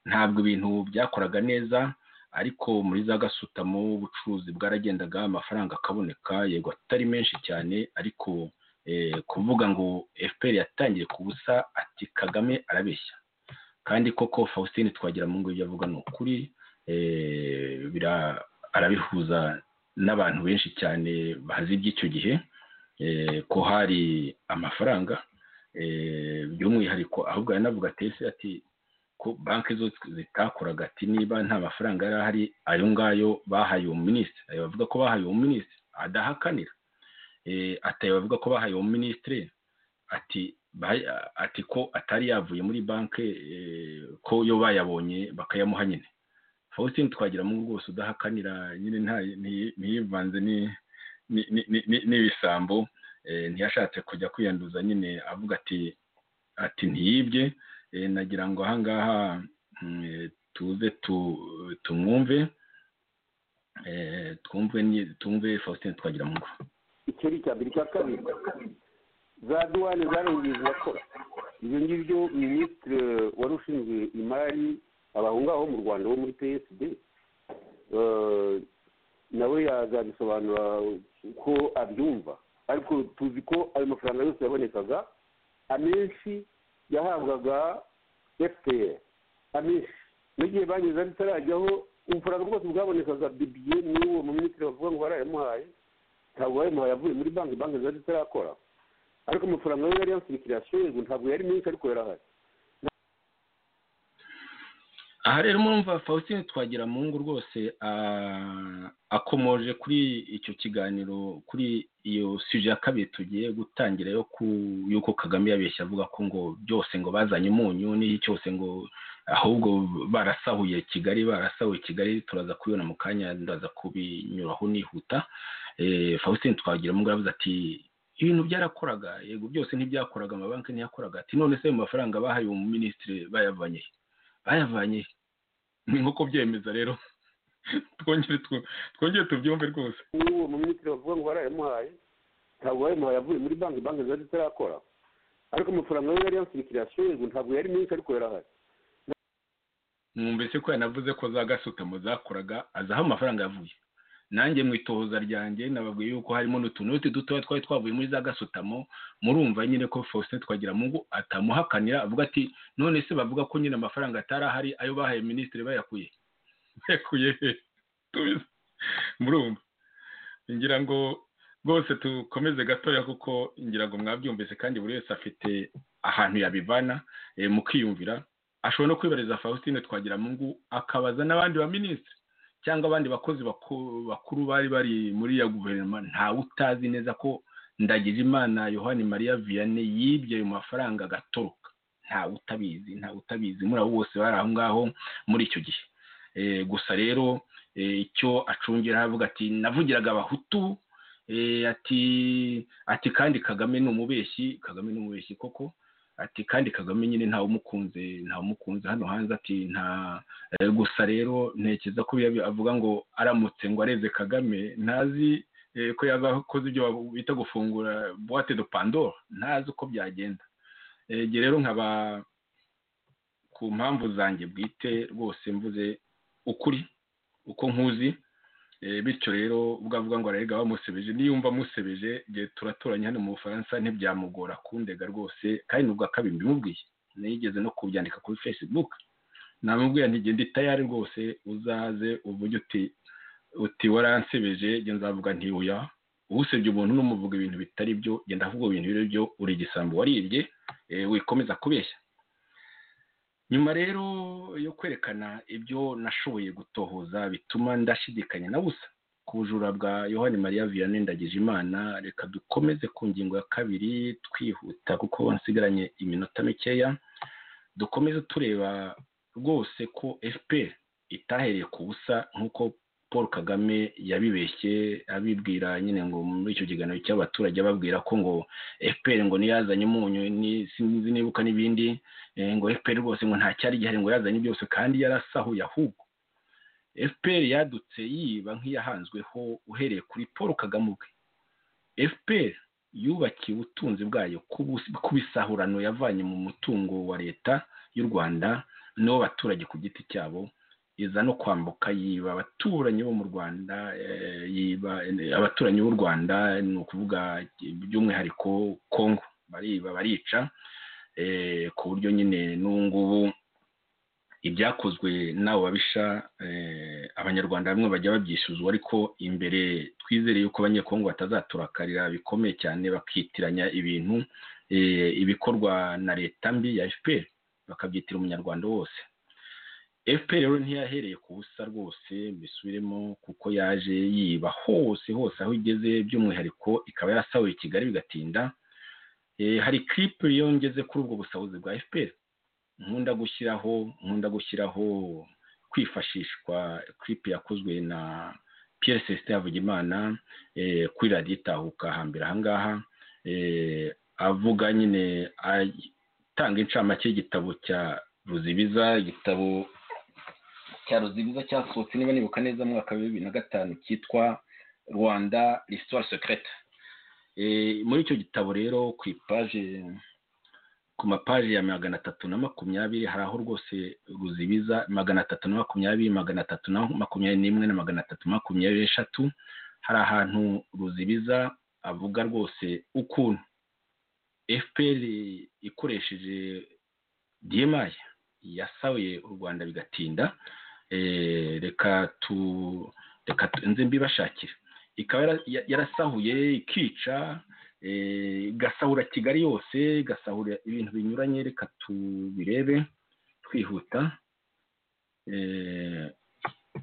ntabwo ibintu byakoraga neza ariko muri za gasutamo ubucuruzi bwaragendaga amafaranga akaboneka yego atari menshi cyane ariko kuvuga ngo efuperi yatangiye ku busa ati kagame arabeshya kandi koko faustin twagira mu ngo ibyo avuga ni ukuri arabihuza n'abantu benshi cyane bazi iby'icyo gihe ko hari amafaranga by'umwihariko ahubwo yanavuga atese ati ko banki zo zitakoraga ati niba nta mafaranga yari ahari ayo ngayo bahaye uwo minisitiri bavuga ko bahaye uwo minisitiri adahakanira ataye bavuga ko bahaye uwo minisitiri ati ati ko atari yavuye muri banki ko yo bayabonye bakayamuha nyine faustin twagira mu rwose udahakanira nyine ntiyivanze n'ibisambo ntiyashatse kujya kwiyanduza nyine avuga ati ati ntiyibye nagira ngo ahangaha tuze tumwumve twumve tumve faustin twagira mu rugo icyari icya mbere icya kabiri za duwane zarongeye zirakora ibyo ngibyo minisitiri wari ushinzwe imari abahungaho mu rwanda bo muri psd nawe yazabisobanura uko abyumva ariko tuzi ko ayo mafaranga yose yabonekaga amenshi yahabwaga fpr amenshi n'igihe banyuze bitarajyaho ubufaranga bwose bwabonekaga bibiye n'uwo mu minisitiri bavuga ngo barayamuhaye ntabwo bayamuhaye avuye muri banki banki zari zitarakora ariko amafaranga yo yari yasirikira yashorewe ntabwo yari menshi ariko yarahari aha rero murumva faustin twagira mu ngo rwose akomoje kuri icyo kiganiro kuri iyo suje ya kabiri tugiye gutangira y'uko kagame yabeshya avuga ko ngo byose ngo bazanye umunyu n'iyo cyose ngo ahubwo barasahuye kigali barasahuye kigali turaza kubibona mu kanya ndaza kubinyuraho nihuta faustin twagira mu ngo aravuze ati ibintu byarakoraga yego byose ntibyakoraga amabanki ntiyakoraga ati none se ayo mafaranga bahaye uwo minisitiri bayavanye bayavanye ni nko kubyemeza rero twongere tubyumve rwose n'uwo mu minisitiri bavuga ngo barayamuhaye ntabwo bayamuhaye avuye muri banki banki zari zitarakora ariko amafaranga yo yari yasirikira yashorewe ntabwo yari menshi ariko yarahari mwumvise ko yanavuze ko za gasutamo zakoraga azaho amafaranga yavuye nanjye mu itohoza ryanjye nababwiye yuko harimo n'utunoti dutoya twari twavuye muri za gasutamo murumva nyine ko faustin twagira mungu atamuhakanira avuga ati none se bavuga ko nyine amafaranga atari ahari ayo bahaye minisitiri bayakuye bayakuye murumva ngira ngo rwose dukomeze gatoya kuko ngira ngo mwabyumvise kandi buri wese afite ahantu yabivana mukiyumvira ashobora no kwibariza faustin twagira mungu akabaza n'abandi ba minisitiri cyangwa abandi bakozi bakuru bari bari muri iyo guverinoma ntawe utazi neza ko ndagize imana yohani mariya vianney yibye ayo mafaranga agatoroka ntawe utabizi ntawe utabizi muri abo bose bari aho ngaho muri icyo gihe gusa rero icyo acungira aravuga ati navugiraga abahutu ati ati kandi kagame ni umubeshyi kagame ni umubeshyi koko ati kandi kagame nyine ntawe umukunze ntawe umukunze hano hanze ati nta gusa rero ntekereza ko avuga ngo aramutse ngo areze kagame ntazi ko yazakoze ibyo bita gufungura buwate do pandora ntazi uko byagenda igihe rero nkaba ku mpamvu zanjye bwite rwose mvuze ukuri uko nkuzi bityo rero ubwo avuga ngo ararega bamusebeje niyumva amusebeje igihe turaturanye hano mu bufaransa ntibyamugora kundega rwose kandi nubwo akabimbi mubwiye nigeze no kubyandika kuri facebook namubwiye ntigende itayari rwose uzaze uvuge uti uti waransebeje nzavuga ntiwuya usebye umuntu n'umuvuga ibintu bitari byo genda avuga ibintu biri byo uri igisambo waribye wikomeza kubeshya nyuma rero yo kwerekana ibyo nashoboye gutohoza bituma ndashidikanya na busa ku bujura bwa yohani mariya vianney ndagijimana reka dukomeze ku ngingo ya kabiri twihuta kuko nsigaranye iminota mikeya dukomeze tureba rwose ko fpr itahereye ku busa nk'uko paul kagame yabibeshye abibwira nyine ngo muri icyo kiganiro cy'abaturage ababwira ko ngo fpr ngo niyazanye umunyu ni- sinzi nibuka n'ibindi eh, ngo fpr rwose ngo nta cyari gihari ngo yazanye byose kandi yarasahuye ahubwo fpr yadutse yiba nk'iyahanzweho uhereye kuri paul kagame ubwe fpr yubakiye ubutunzi bwayo ku bus- ku bisahurano yavanye mu mutungo wa leta y'u rwanda n'uw'abaturage ku giti cyabo iza no kwambuka yiba abaturanyi bo mu rwanda eh, yiba eh, abaturanyi b'u rwanda ni ukuvuga by'umwihariko kongo bariba barica eh, ku buryo nyine n'ubu ngubu ibyakozwe n'abo babisha eh, abanyarwanda bamwe bajya babyisuzwa ariko imbere twizere yuko abanyekongo batazaturakarira bikomeye cyane bakitiranya ibintu eh, ibikorwa na leta mbi ya fpr bakabyitira umunyarwanda wose fpr rero ntiyahereye ku busa rwose mbisubiremo kuko yaje yiba hose hose aho igeze by'umwihariko ikaba yasahuye kigali bigatinda Eh, hari clip yongeze kuri ubwo busahuzi bwa fpr nkunda gushyiraho nkunda gushyiraho kwifashishwa clip yakozwe na pierre celestin havugimana eh, kuri radiyo itahuka hambere ahangaha eh, avuga nyine atanga incamake y'igitabo cya ruzibiza igitabo cya ruzibiza cyasohotse niba nibuka neza mu mwaka wa bibiri na gatanu cyitwa rwanda l'histoire secrète Eh, muri icyo gitabo rero ku ipaje ku mapaji ya magana atatu na makumyabiri hari aho rwose ruzibiza magana atatu na makumyabiri magana atatu na makumyabiri n'imwe na magana atatu makumyabiri n'eshatu hari ahantu ruzibiza avuga rwose ukuntu fpr ikoresheje dmi yasabuye u rwanda bigatinda Eh, reka tu reka tu- nze mbibashakire ikaba yara- ya- yarasahuye ikica eh, igasahura kigali yose igasahura ibintu binyuranye reka tubirebe twihuta Eh,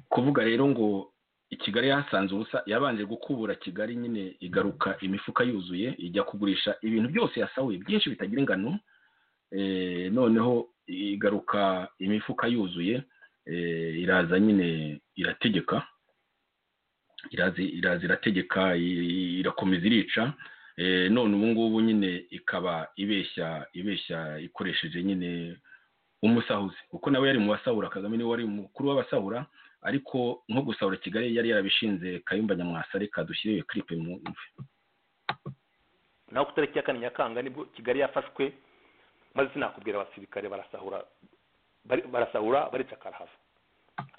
kuvuga rero ngo i kigali yahasanze ubusa yabanje gukubura kigali nyine igaruka imifuka yuzuye ijya kugurisha ibintu byose yasahuye byinshi bitagira ingano Eh, noneho igaruka imifuka yuzuye eh, iraza nyine irategeka iraza iraza irategeka i- irakomeza irica Eh, none ubu ngubu nyine ikaba ibeshya ibeshya ikoresheje nyine umusahuzi kuko nawe yari mu basahura kagame niwe wari umukuru w'abasahura ariko nko gusahura kigali yari yarabishinze kayumba nyamwasa reka dushyire iyo clip mu naho ku itariki ya kane nyakanga nibwo kigali yafashwe maze sinakubwira abasirikare barasahura bari- barasahura baricakara hava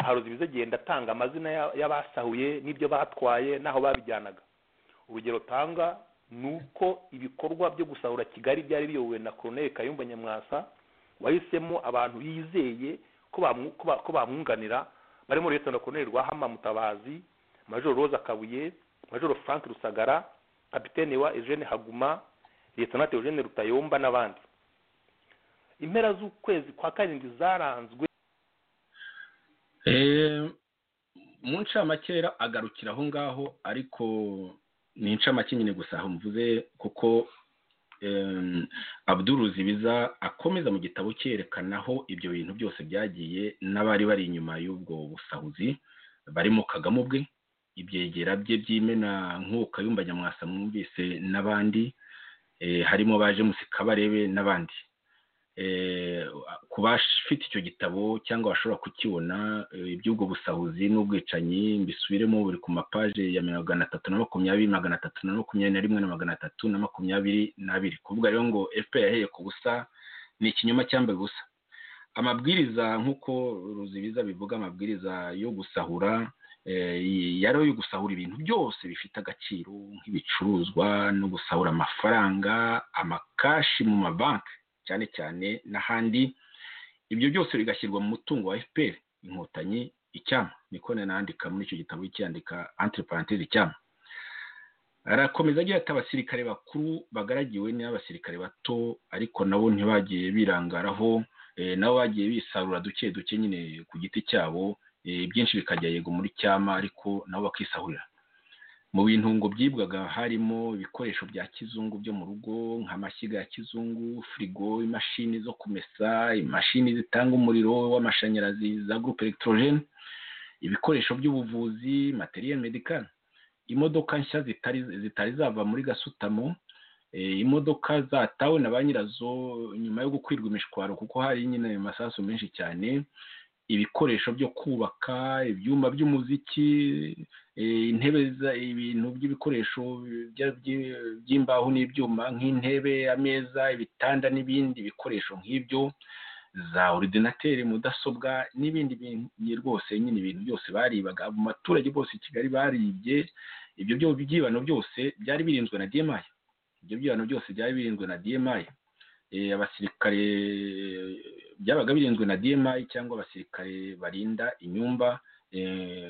haruzi ibizagenda atanga amazina ya- y'abasahuye n'ibyo batwaye n'aho babijyanaga urugero tanga ni uko ibikorwa byo gusahura kigali byari biyobowe na koroneli kayumba nyamwasa wahisemo abantu yizeye ko bamu- ko ba- ko bamwunganira barimo leta koroneli rwahama mutabazi majoro roza kabuye majoro frank rusagara kapitene wa eugene haguma lieutenant eugene rutayomba n'abandi impera z'ukwezi kwa karindwi zaranzwe Eh, mu ncamake rero agarukira aho ngaho ariko ni incamake nyine gusa aho mvuze kuko em, Abdul Ruzibiza akomeza mu gitabo cyerekana aho ibyo bintu byose byagiye n'abari bari inyuma y'ubwo busahuzi barimo Kagame ubwe ibyegera bye by'imena nk'uko Kayumba Nyamwasa mwumvise n'abandi eh, harimo baje musikabarebe n'abandi eh, ku bafite icyo gitabo cyangwa bashobora kukibona eh, iby'ubwo busahuzi n'ubwicanyi mbisubiremo buri ku mapaje ya magana atatu na makumyabiri magana atatu na makumyabiri na rimwe na magana atatu na makumyabiri n'abiri kuvuga rero ngo fpr yahereye ku busa ni ikinyoma cyambaye ubusa amabwiriza nk'uko ruzibiza bivuga amabwiriza yo gusahura eh, yari ayo gusahura ibintu byose bifite agaciro nk'ibicuruzwa no gusahura amafaranga amakashi mu mabanki cyane cyane n'ahandi ibyo byose bigashyirwa mu mutungo wa fpr inkotanyi icyama niko nanandika muri icyo gitabo cyandika entre parenthèse icyama arakomeza agira ati abasirikare bakuru bagaragiwe n'abasirikare bato ariko nabo ntibagiye birangaraho eh, nabo bagiye bisarura duke duke nyine ku giti cyabo eh, byinshi bikajya yego muri cyama ariko nabo bakisahurira mu bintu ngo byibwaga harimo ibikoresho bya kizungu byo mu rugo nk'amashyiga ya kizungu firigo imashini zo kumesa imashini zitanga umuriro w'amashanyarazi za gurupe elegiterojene ibikoresho by'ubuvuzi materiyeri medikari imodoka nshya zitari zitari zava muri gasutamo imodoka zatawe na ba nyirazo nyuma yo gukwirwa imishwaro kuko hari nyine ayo masasu menshi cyane ibikoresho byo kubaka ibyuma by'umuziki intebe ibintu by'ibikoresho by'imbaho n'ibyuma nk'intebe ameza ibitanda n'ibindi bikoresho nk'ibyo za orudinateri mudasobwa n'ibindi bintu rwose nyine ibintu byose baribaga mu baturage bose i kigali baribye ibyo byibano byose byari birinzwe na demayi ibyo byibano byose byari birinzwe na demayi abasirikare byabaga birinzwe na dmi cyangwa abasirikare barinda inyumba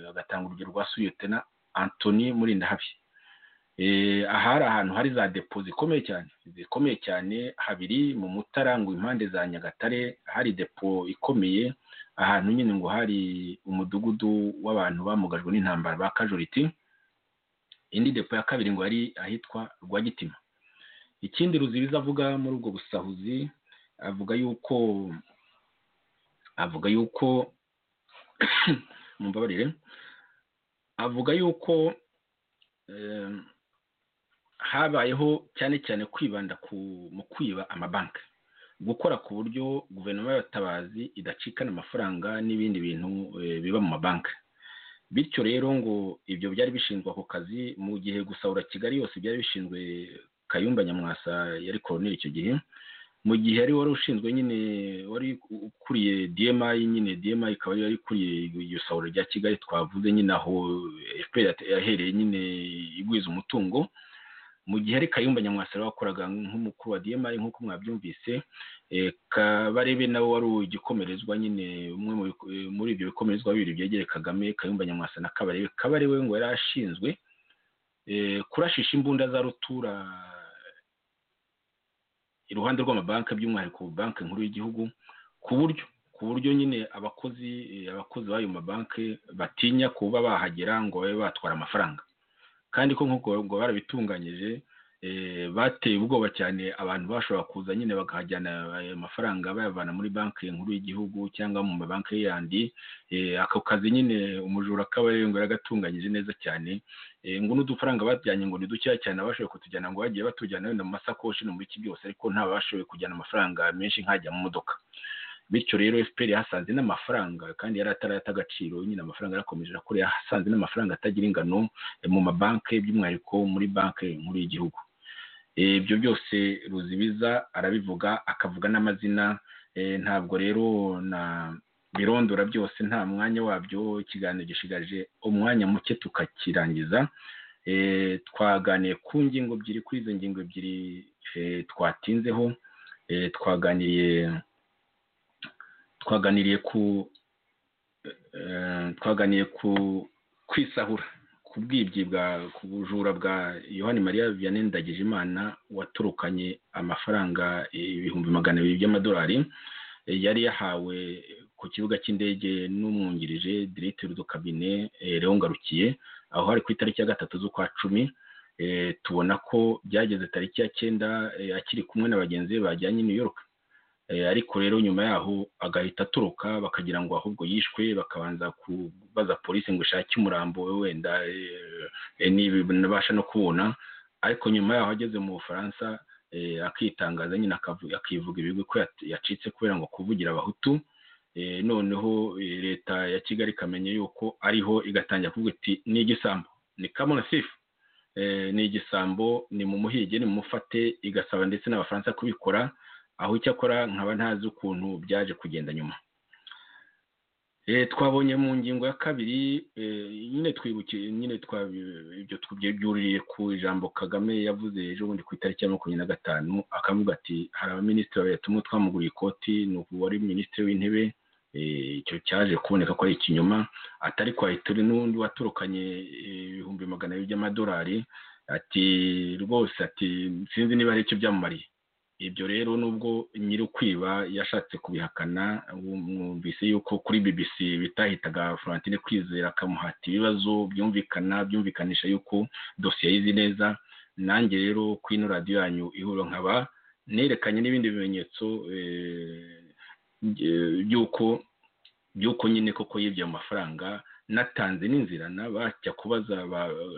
bagatanga urugero rwa suyotena antoni murindahabi aha hari ahantu hari za depo zikomeye cyane zikomeye cyane habiri mu mutarangwa impande za nyagatare hari depo ikomeye ahantu nyine ngo hari umudugudu w'abantu bamugajwe n'intambara ba kajoriti indi depo ya kabiri ngo yari ahitwa rwagitima ikindi ruzibiza avuga muri ubwo busahuzi avuga yuko avuga yuko mumbabarire avuga yuko habayeho cyane cyane kwibanda mu kwiba amabanki gukora ku buryo guverinoma y'abatabazi idacikana amafaranga n'ibindi bintu biba mu mabanki bityo rero ngo ibyo byari bishinzwe ako kazi mu gihe gusahura kigali yose byari bishinzwe kayumba nyamwasa yari koroneri icyo gihe mu gihe ari wari ushinzwe nyine wari ukuriye dmi nyine dmi ikaba yari ikuriye iyo sahura rya kigali twavuze nyine aho fpr yahereye nyine igwiza umutungo mu gihe ari kayumba nyamwasa wakoraga nk'umukuru wa dmi nk'uko mwabyumvise kabarebe nawe wari igikomerezwa nyine umwe muri ibyo bikomerezwa bibiri byegereye kagame kayumba nyamwasa na kabarebe kabarebe ngo yari ashinzwe kurashisha imbunda za rutura iruhande rw'amabanki by'umwihariko banki nkuru y'igihugu ku buryo ku buryo nyine abakozi abakozi b'ayo mabanki batinya kuba bahagera ngo babe batwara amafaranga kandi ko nk'uko barabitunganyije bateye ubwoba cyane abantu bashobora kuza nyine bakahajyana ayo mafaranga bayavana muri banki nkuru y'igihugu cyangwa mu mabanki yandi ako kazi nyine umujura kabarengo yagatunganyije neza cyane ngo n'udufaranga bajyanye ngo ni dukeya cyane abashoboye kutujyana ngo bagiye batujyana wenda mu masakoshi no muri iki byose ariko ntabashoboye kujyana amafaranga menshi nkajya mu modoka bityo rero fpr yahasanze n'amafaranga kandi yari atarata agaciro nyine amafaranga yarakomeje arakora yahasanze n'amafaranga atagira ingano mu mabanki by'umwihariko muri banki nkuru y'igihugu ibyo byose ruzibiza arabivuga akavuga n'amazina ntabwo rero na birondora byose nta mwanya wabyo ikiganiro gishigaje umwanya muke tukakirangiza twaganiye ku ngingo ebyiri kuri izo ngingo ebyiri twatinzeho twaganiriye twaganiriye ku twaganiriye ku kwisahura ku bwibyi bwa ku bujura bwa yohani mariya vianney ndagijimana waturukanye amafaranga ibihumbi magana abiri by'amadolari yari yahawe ku kibuga cy'indege n'umwungirije diregiteri kabine rero ngarukiye aho hari ku itariki ya gatatu z'ukwa cumi tubona ko byageze tariki ya cyenda akiri kumwe na bagenzi be bajyanye i new york ariko rero nyuma yaho agahita aturuka bakagira ngo ahubwo yishwe bakabanza kubaza polisi ngo ishake umurambo we wenda nabasha no kubona ariko nyuma yaho ageze mu bufaransa akitangaza nyine akivuga ibigwi ko yacitse kubera ngo kuvugira abahutu noneho leta ya kigali ikamenya yuko ariho igatangira kuvuga iti ni igisambo ni kamonasifu ni igisambo ni mu muhige ni mu mufate igasaba ndetse n'abafaransa kubikora aho icyakora nkaba ntazi ukuntu byaje kugenda nyuma twabonye mu ngingo ya kabiri nyine twibukiye nyine ibyo byuririye ku ijambo kagame yavuze ejo bundi ku itariki ya makumyabiri na gatanu akavuga ati hari abaminisitiri babiri tumwe twamuguriye ikoti ni uku wari minisitiri w'intebe icyo cyaje kuboneka ko ari ikinyoma atari kwa turi n'undi waturukanye ibihumbi magana abiri by'amadolari ati rwose ati sinzi niba hari icyo byamumariye ibyo rero nubwo nyir'ukwiba yashatse kubihakana mwumvise yuko kuri bbc bitahitaga florentine kwizera akamuhata ibibazo byumvikana byumvikanisha yuko dosiye yizi neza nanjye rero kuri ino radiyo yanyu ihura nkaba nerekanye n'ibindi bimenyetso by'uko by'uko nyine koko yibye amafaranga natanze n'inzira bajya kubaza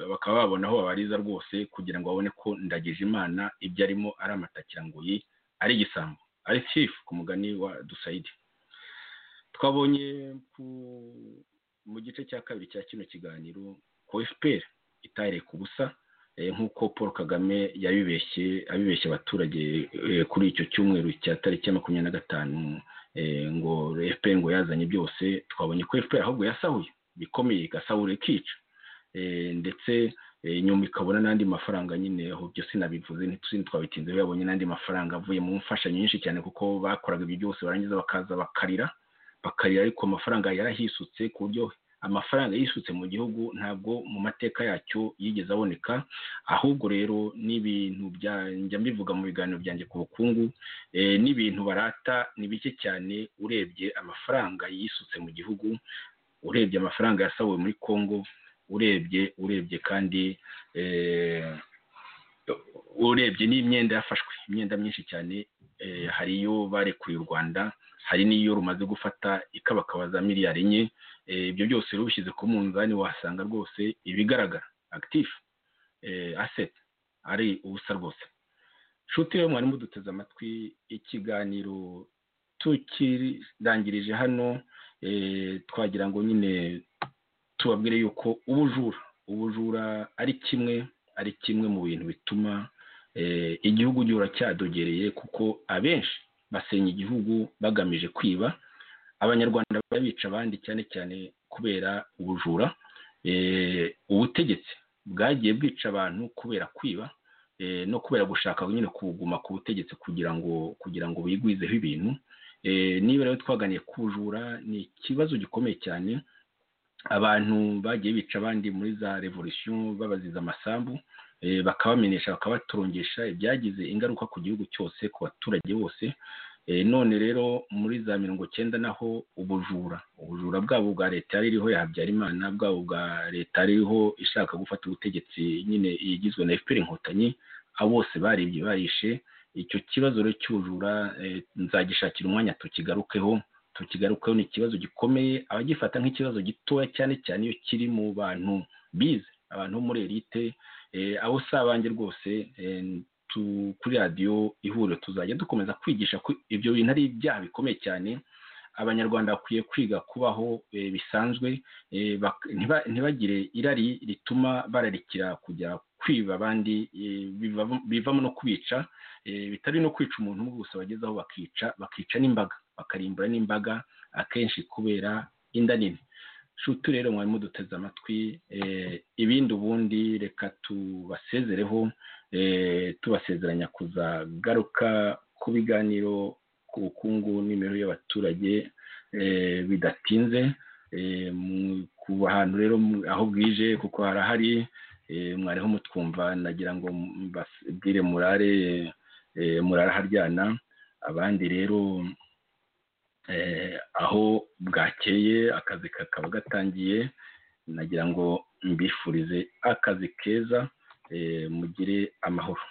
bakaba babona aho babariza rwose kugira ngo babone ko ndagije imana ibyo arimo ari amatakiranguyi ari igisambo ari sifu ku mugani wa dusayidi twabonye mu gice cya kabiri cya kino kiganiro ko fpr itahereye ku busa nk'uko paul kagame yabibeshye abibeshye abaturage kuri icyo cyumweru cya tariki ya makumyabiri na gatanu ngo fpr ngo yazanye byose twabonye ko fpr ahubwo yasahuye bikomeye igasahura ikica ndetse nyuma ikabona n'andi mafaranga nyine aho byo sinabivuze ntitwabitinzeho yabonye n'andi mafaranga avuye mu mfashanyo nyinshi cyane kuko bakoraga ibyo byose barangiza bakaza bakarira bakarira ariko amafaranga yarahisutse ku buryo amafaranga yisutse mu gihugu ntabwo mu mateka yacyo yigeze aboneka ahubwo rero n'ibintu njya mbivuga mu biganiro byanjye ku bukungu n'ibintu barata ni bike cyane urebye amafaranga yisutse mu gihugu urebye amafaranga yasabuwe muri congo urebye urebye kandi urebye n'imyenda yafashwe imyenda myinshi cyane hari iyo barekuye u rwanda hari n'iyo rumaze gufata ikabakabaza miliyari enye ibyo byose rero ubishyize ku munzani wasanga rwose ibigaragara active aseti ari ubusa rwose nshuti yo mwarimu duteze amatwi ikiganiro tukirangirije hano twagira ngo nyine tubabwire yuko ubujura ubujura ari kimwe ari kimwe mu bintu bituma igihugu gihora cyadogereye kuko abenshi basenya igihugu bagamije kwiba abanyarwanda babica abandi cyane cyane kubera ubujura ubutegetsi bwagiye bwica abantu kubera kwiba no kubera gushaka nyine kuguma ku butegetsi kugira ngo kugira ngo bigwizeho ibintu niba rero twaganiye ku bujura ni ikibazo gikomeye cyane abantu bagiye bica abandi muri za revolisiyo babaziza amasambu bakabamenyesha bakabaturongesha ibyagize ingaruka ku gihugu cyose ku baturage bose none rero muri za mirongo cyenda naho ubujura ubujura bwabo bwa leta yari iriho ya habyarimana bwabo bwa leta iriho ishaka gufata ubutegetsi nyine igizwe na efuperi inkotanyi abo bose baribye barishe icyo kibazo rero cy'ubujura nzagishakira umwanya tukigarukeho tukigarukeho ni ikibazo gikomeye abagifata nk'ikibazo gitoya cyane cyane iyo kiri mu bantu bize abantu bo muri erite abo si abanjye rwose kuri radiyo ihuriro tuzajya dukomeza kwigisha ko ibyo bintu ari ibyaha bikomeye cyane abanyarwanda bakwiye kwiga kubaho bisanzwe ntibagire irari rituma bararikira kujya kwiba abandi bivamo no kubica bitari no kwica umuntu umwe gusa bagezeho bakica bakica n'imbaga bakarimbura n'imbaga akenshi kubera inda nini nshuti rero mwari muduteze amatwi ibindi ubundi reka tubasezereho tubasezeranya kuzagaruka ku biganiro ku bukungu n'imibereho y'abaturage bidatinze ku hantu rero aho bwije kuko harahari mwariho mutwumva nagira ngo mbabwire murare muraraharyana abandi rero aho bwakeye akazi kakaba gatangiye nagira ngo mbifurize akazi keza mugire amahoro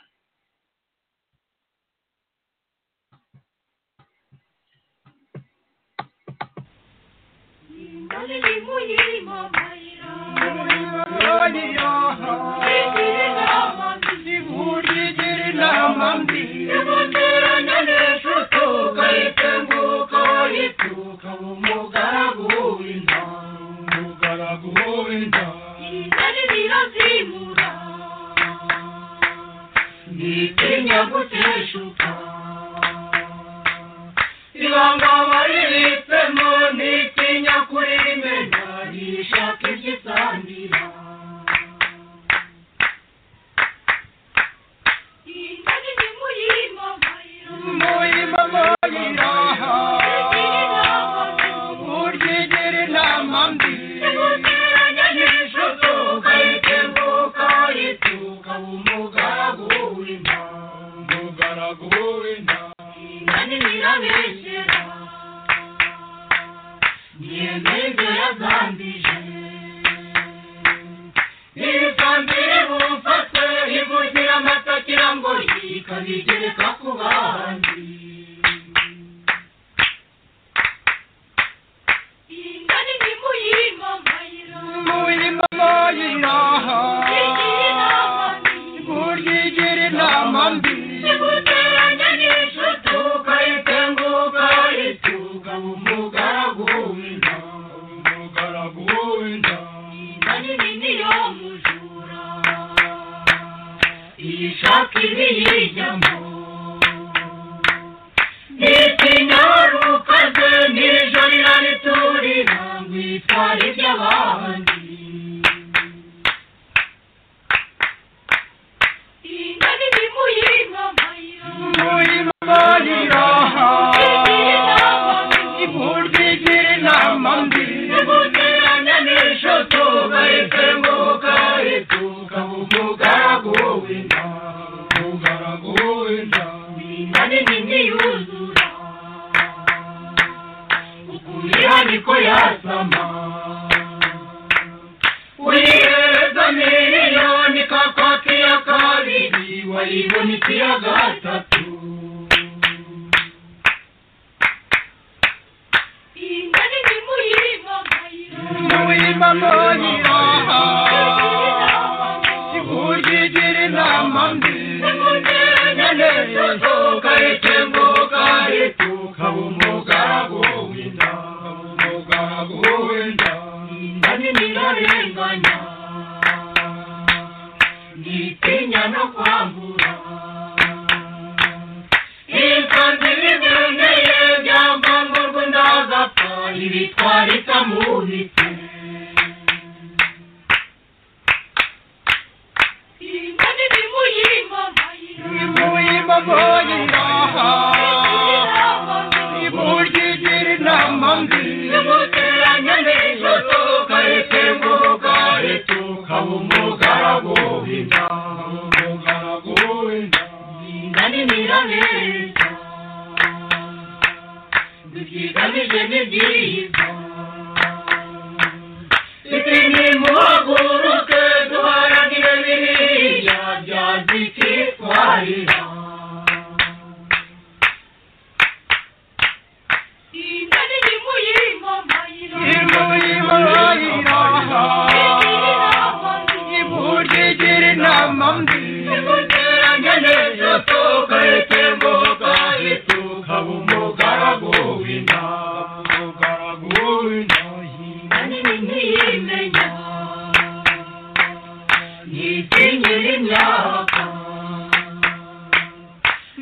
Thank you. n'ibyo yagambije ntibikambire bumfatwe ivugira amatakira ngo ikabigereka ku bandi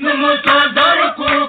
n'umutoza rukuru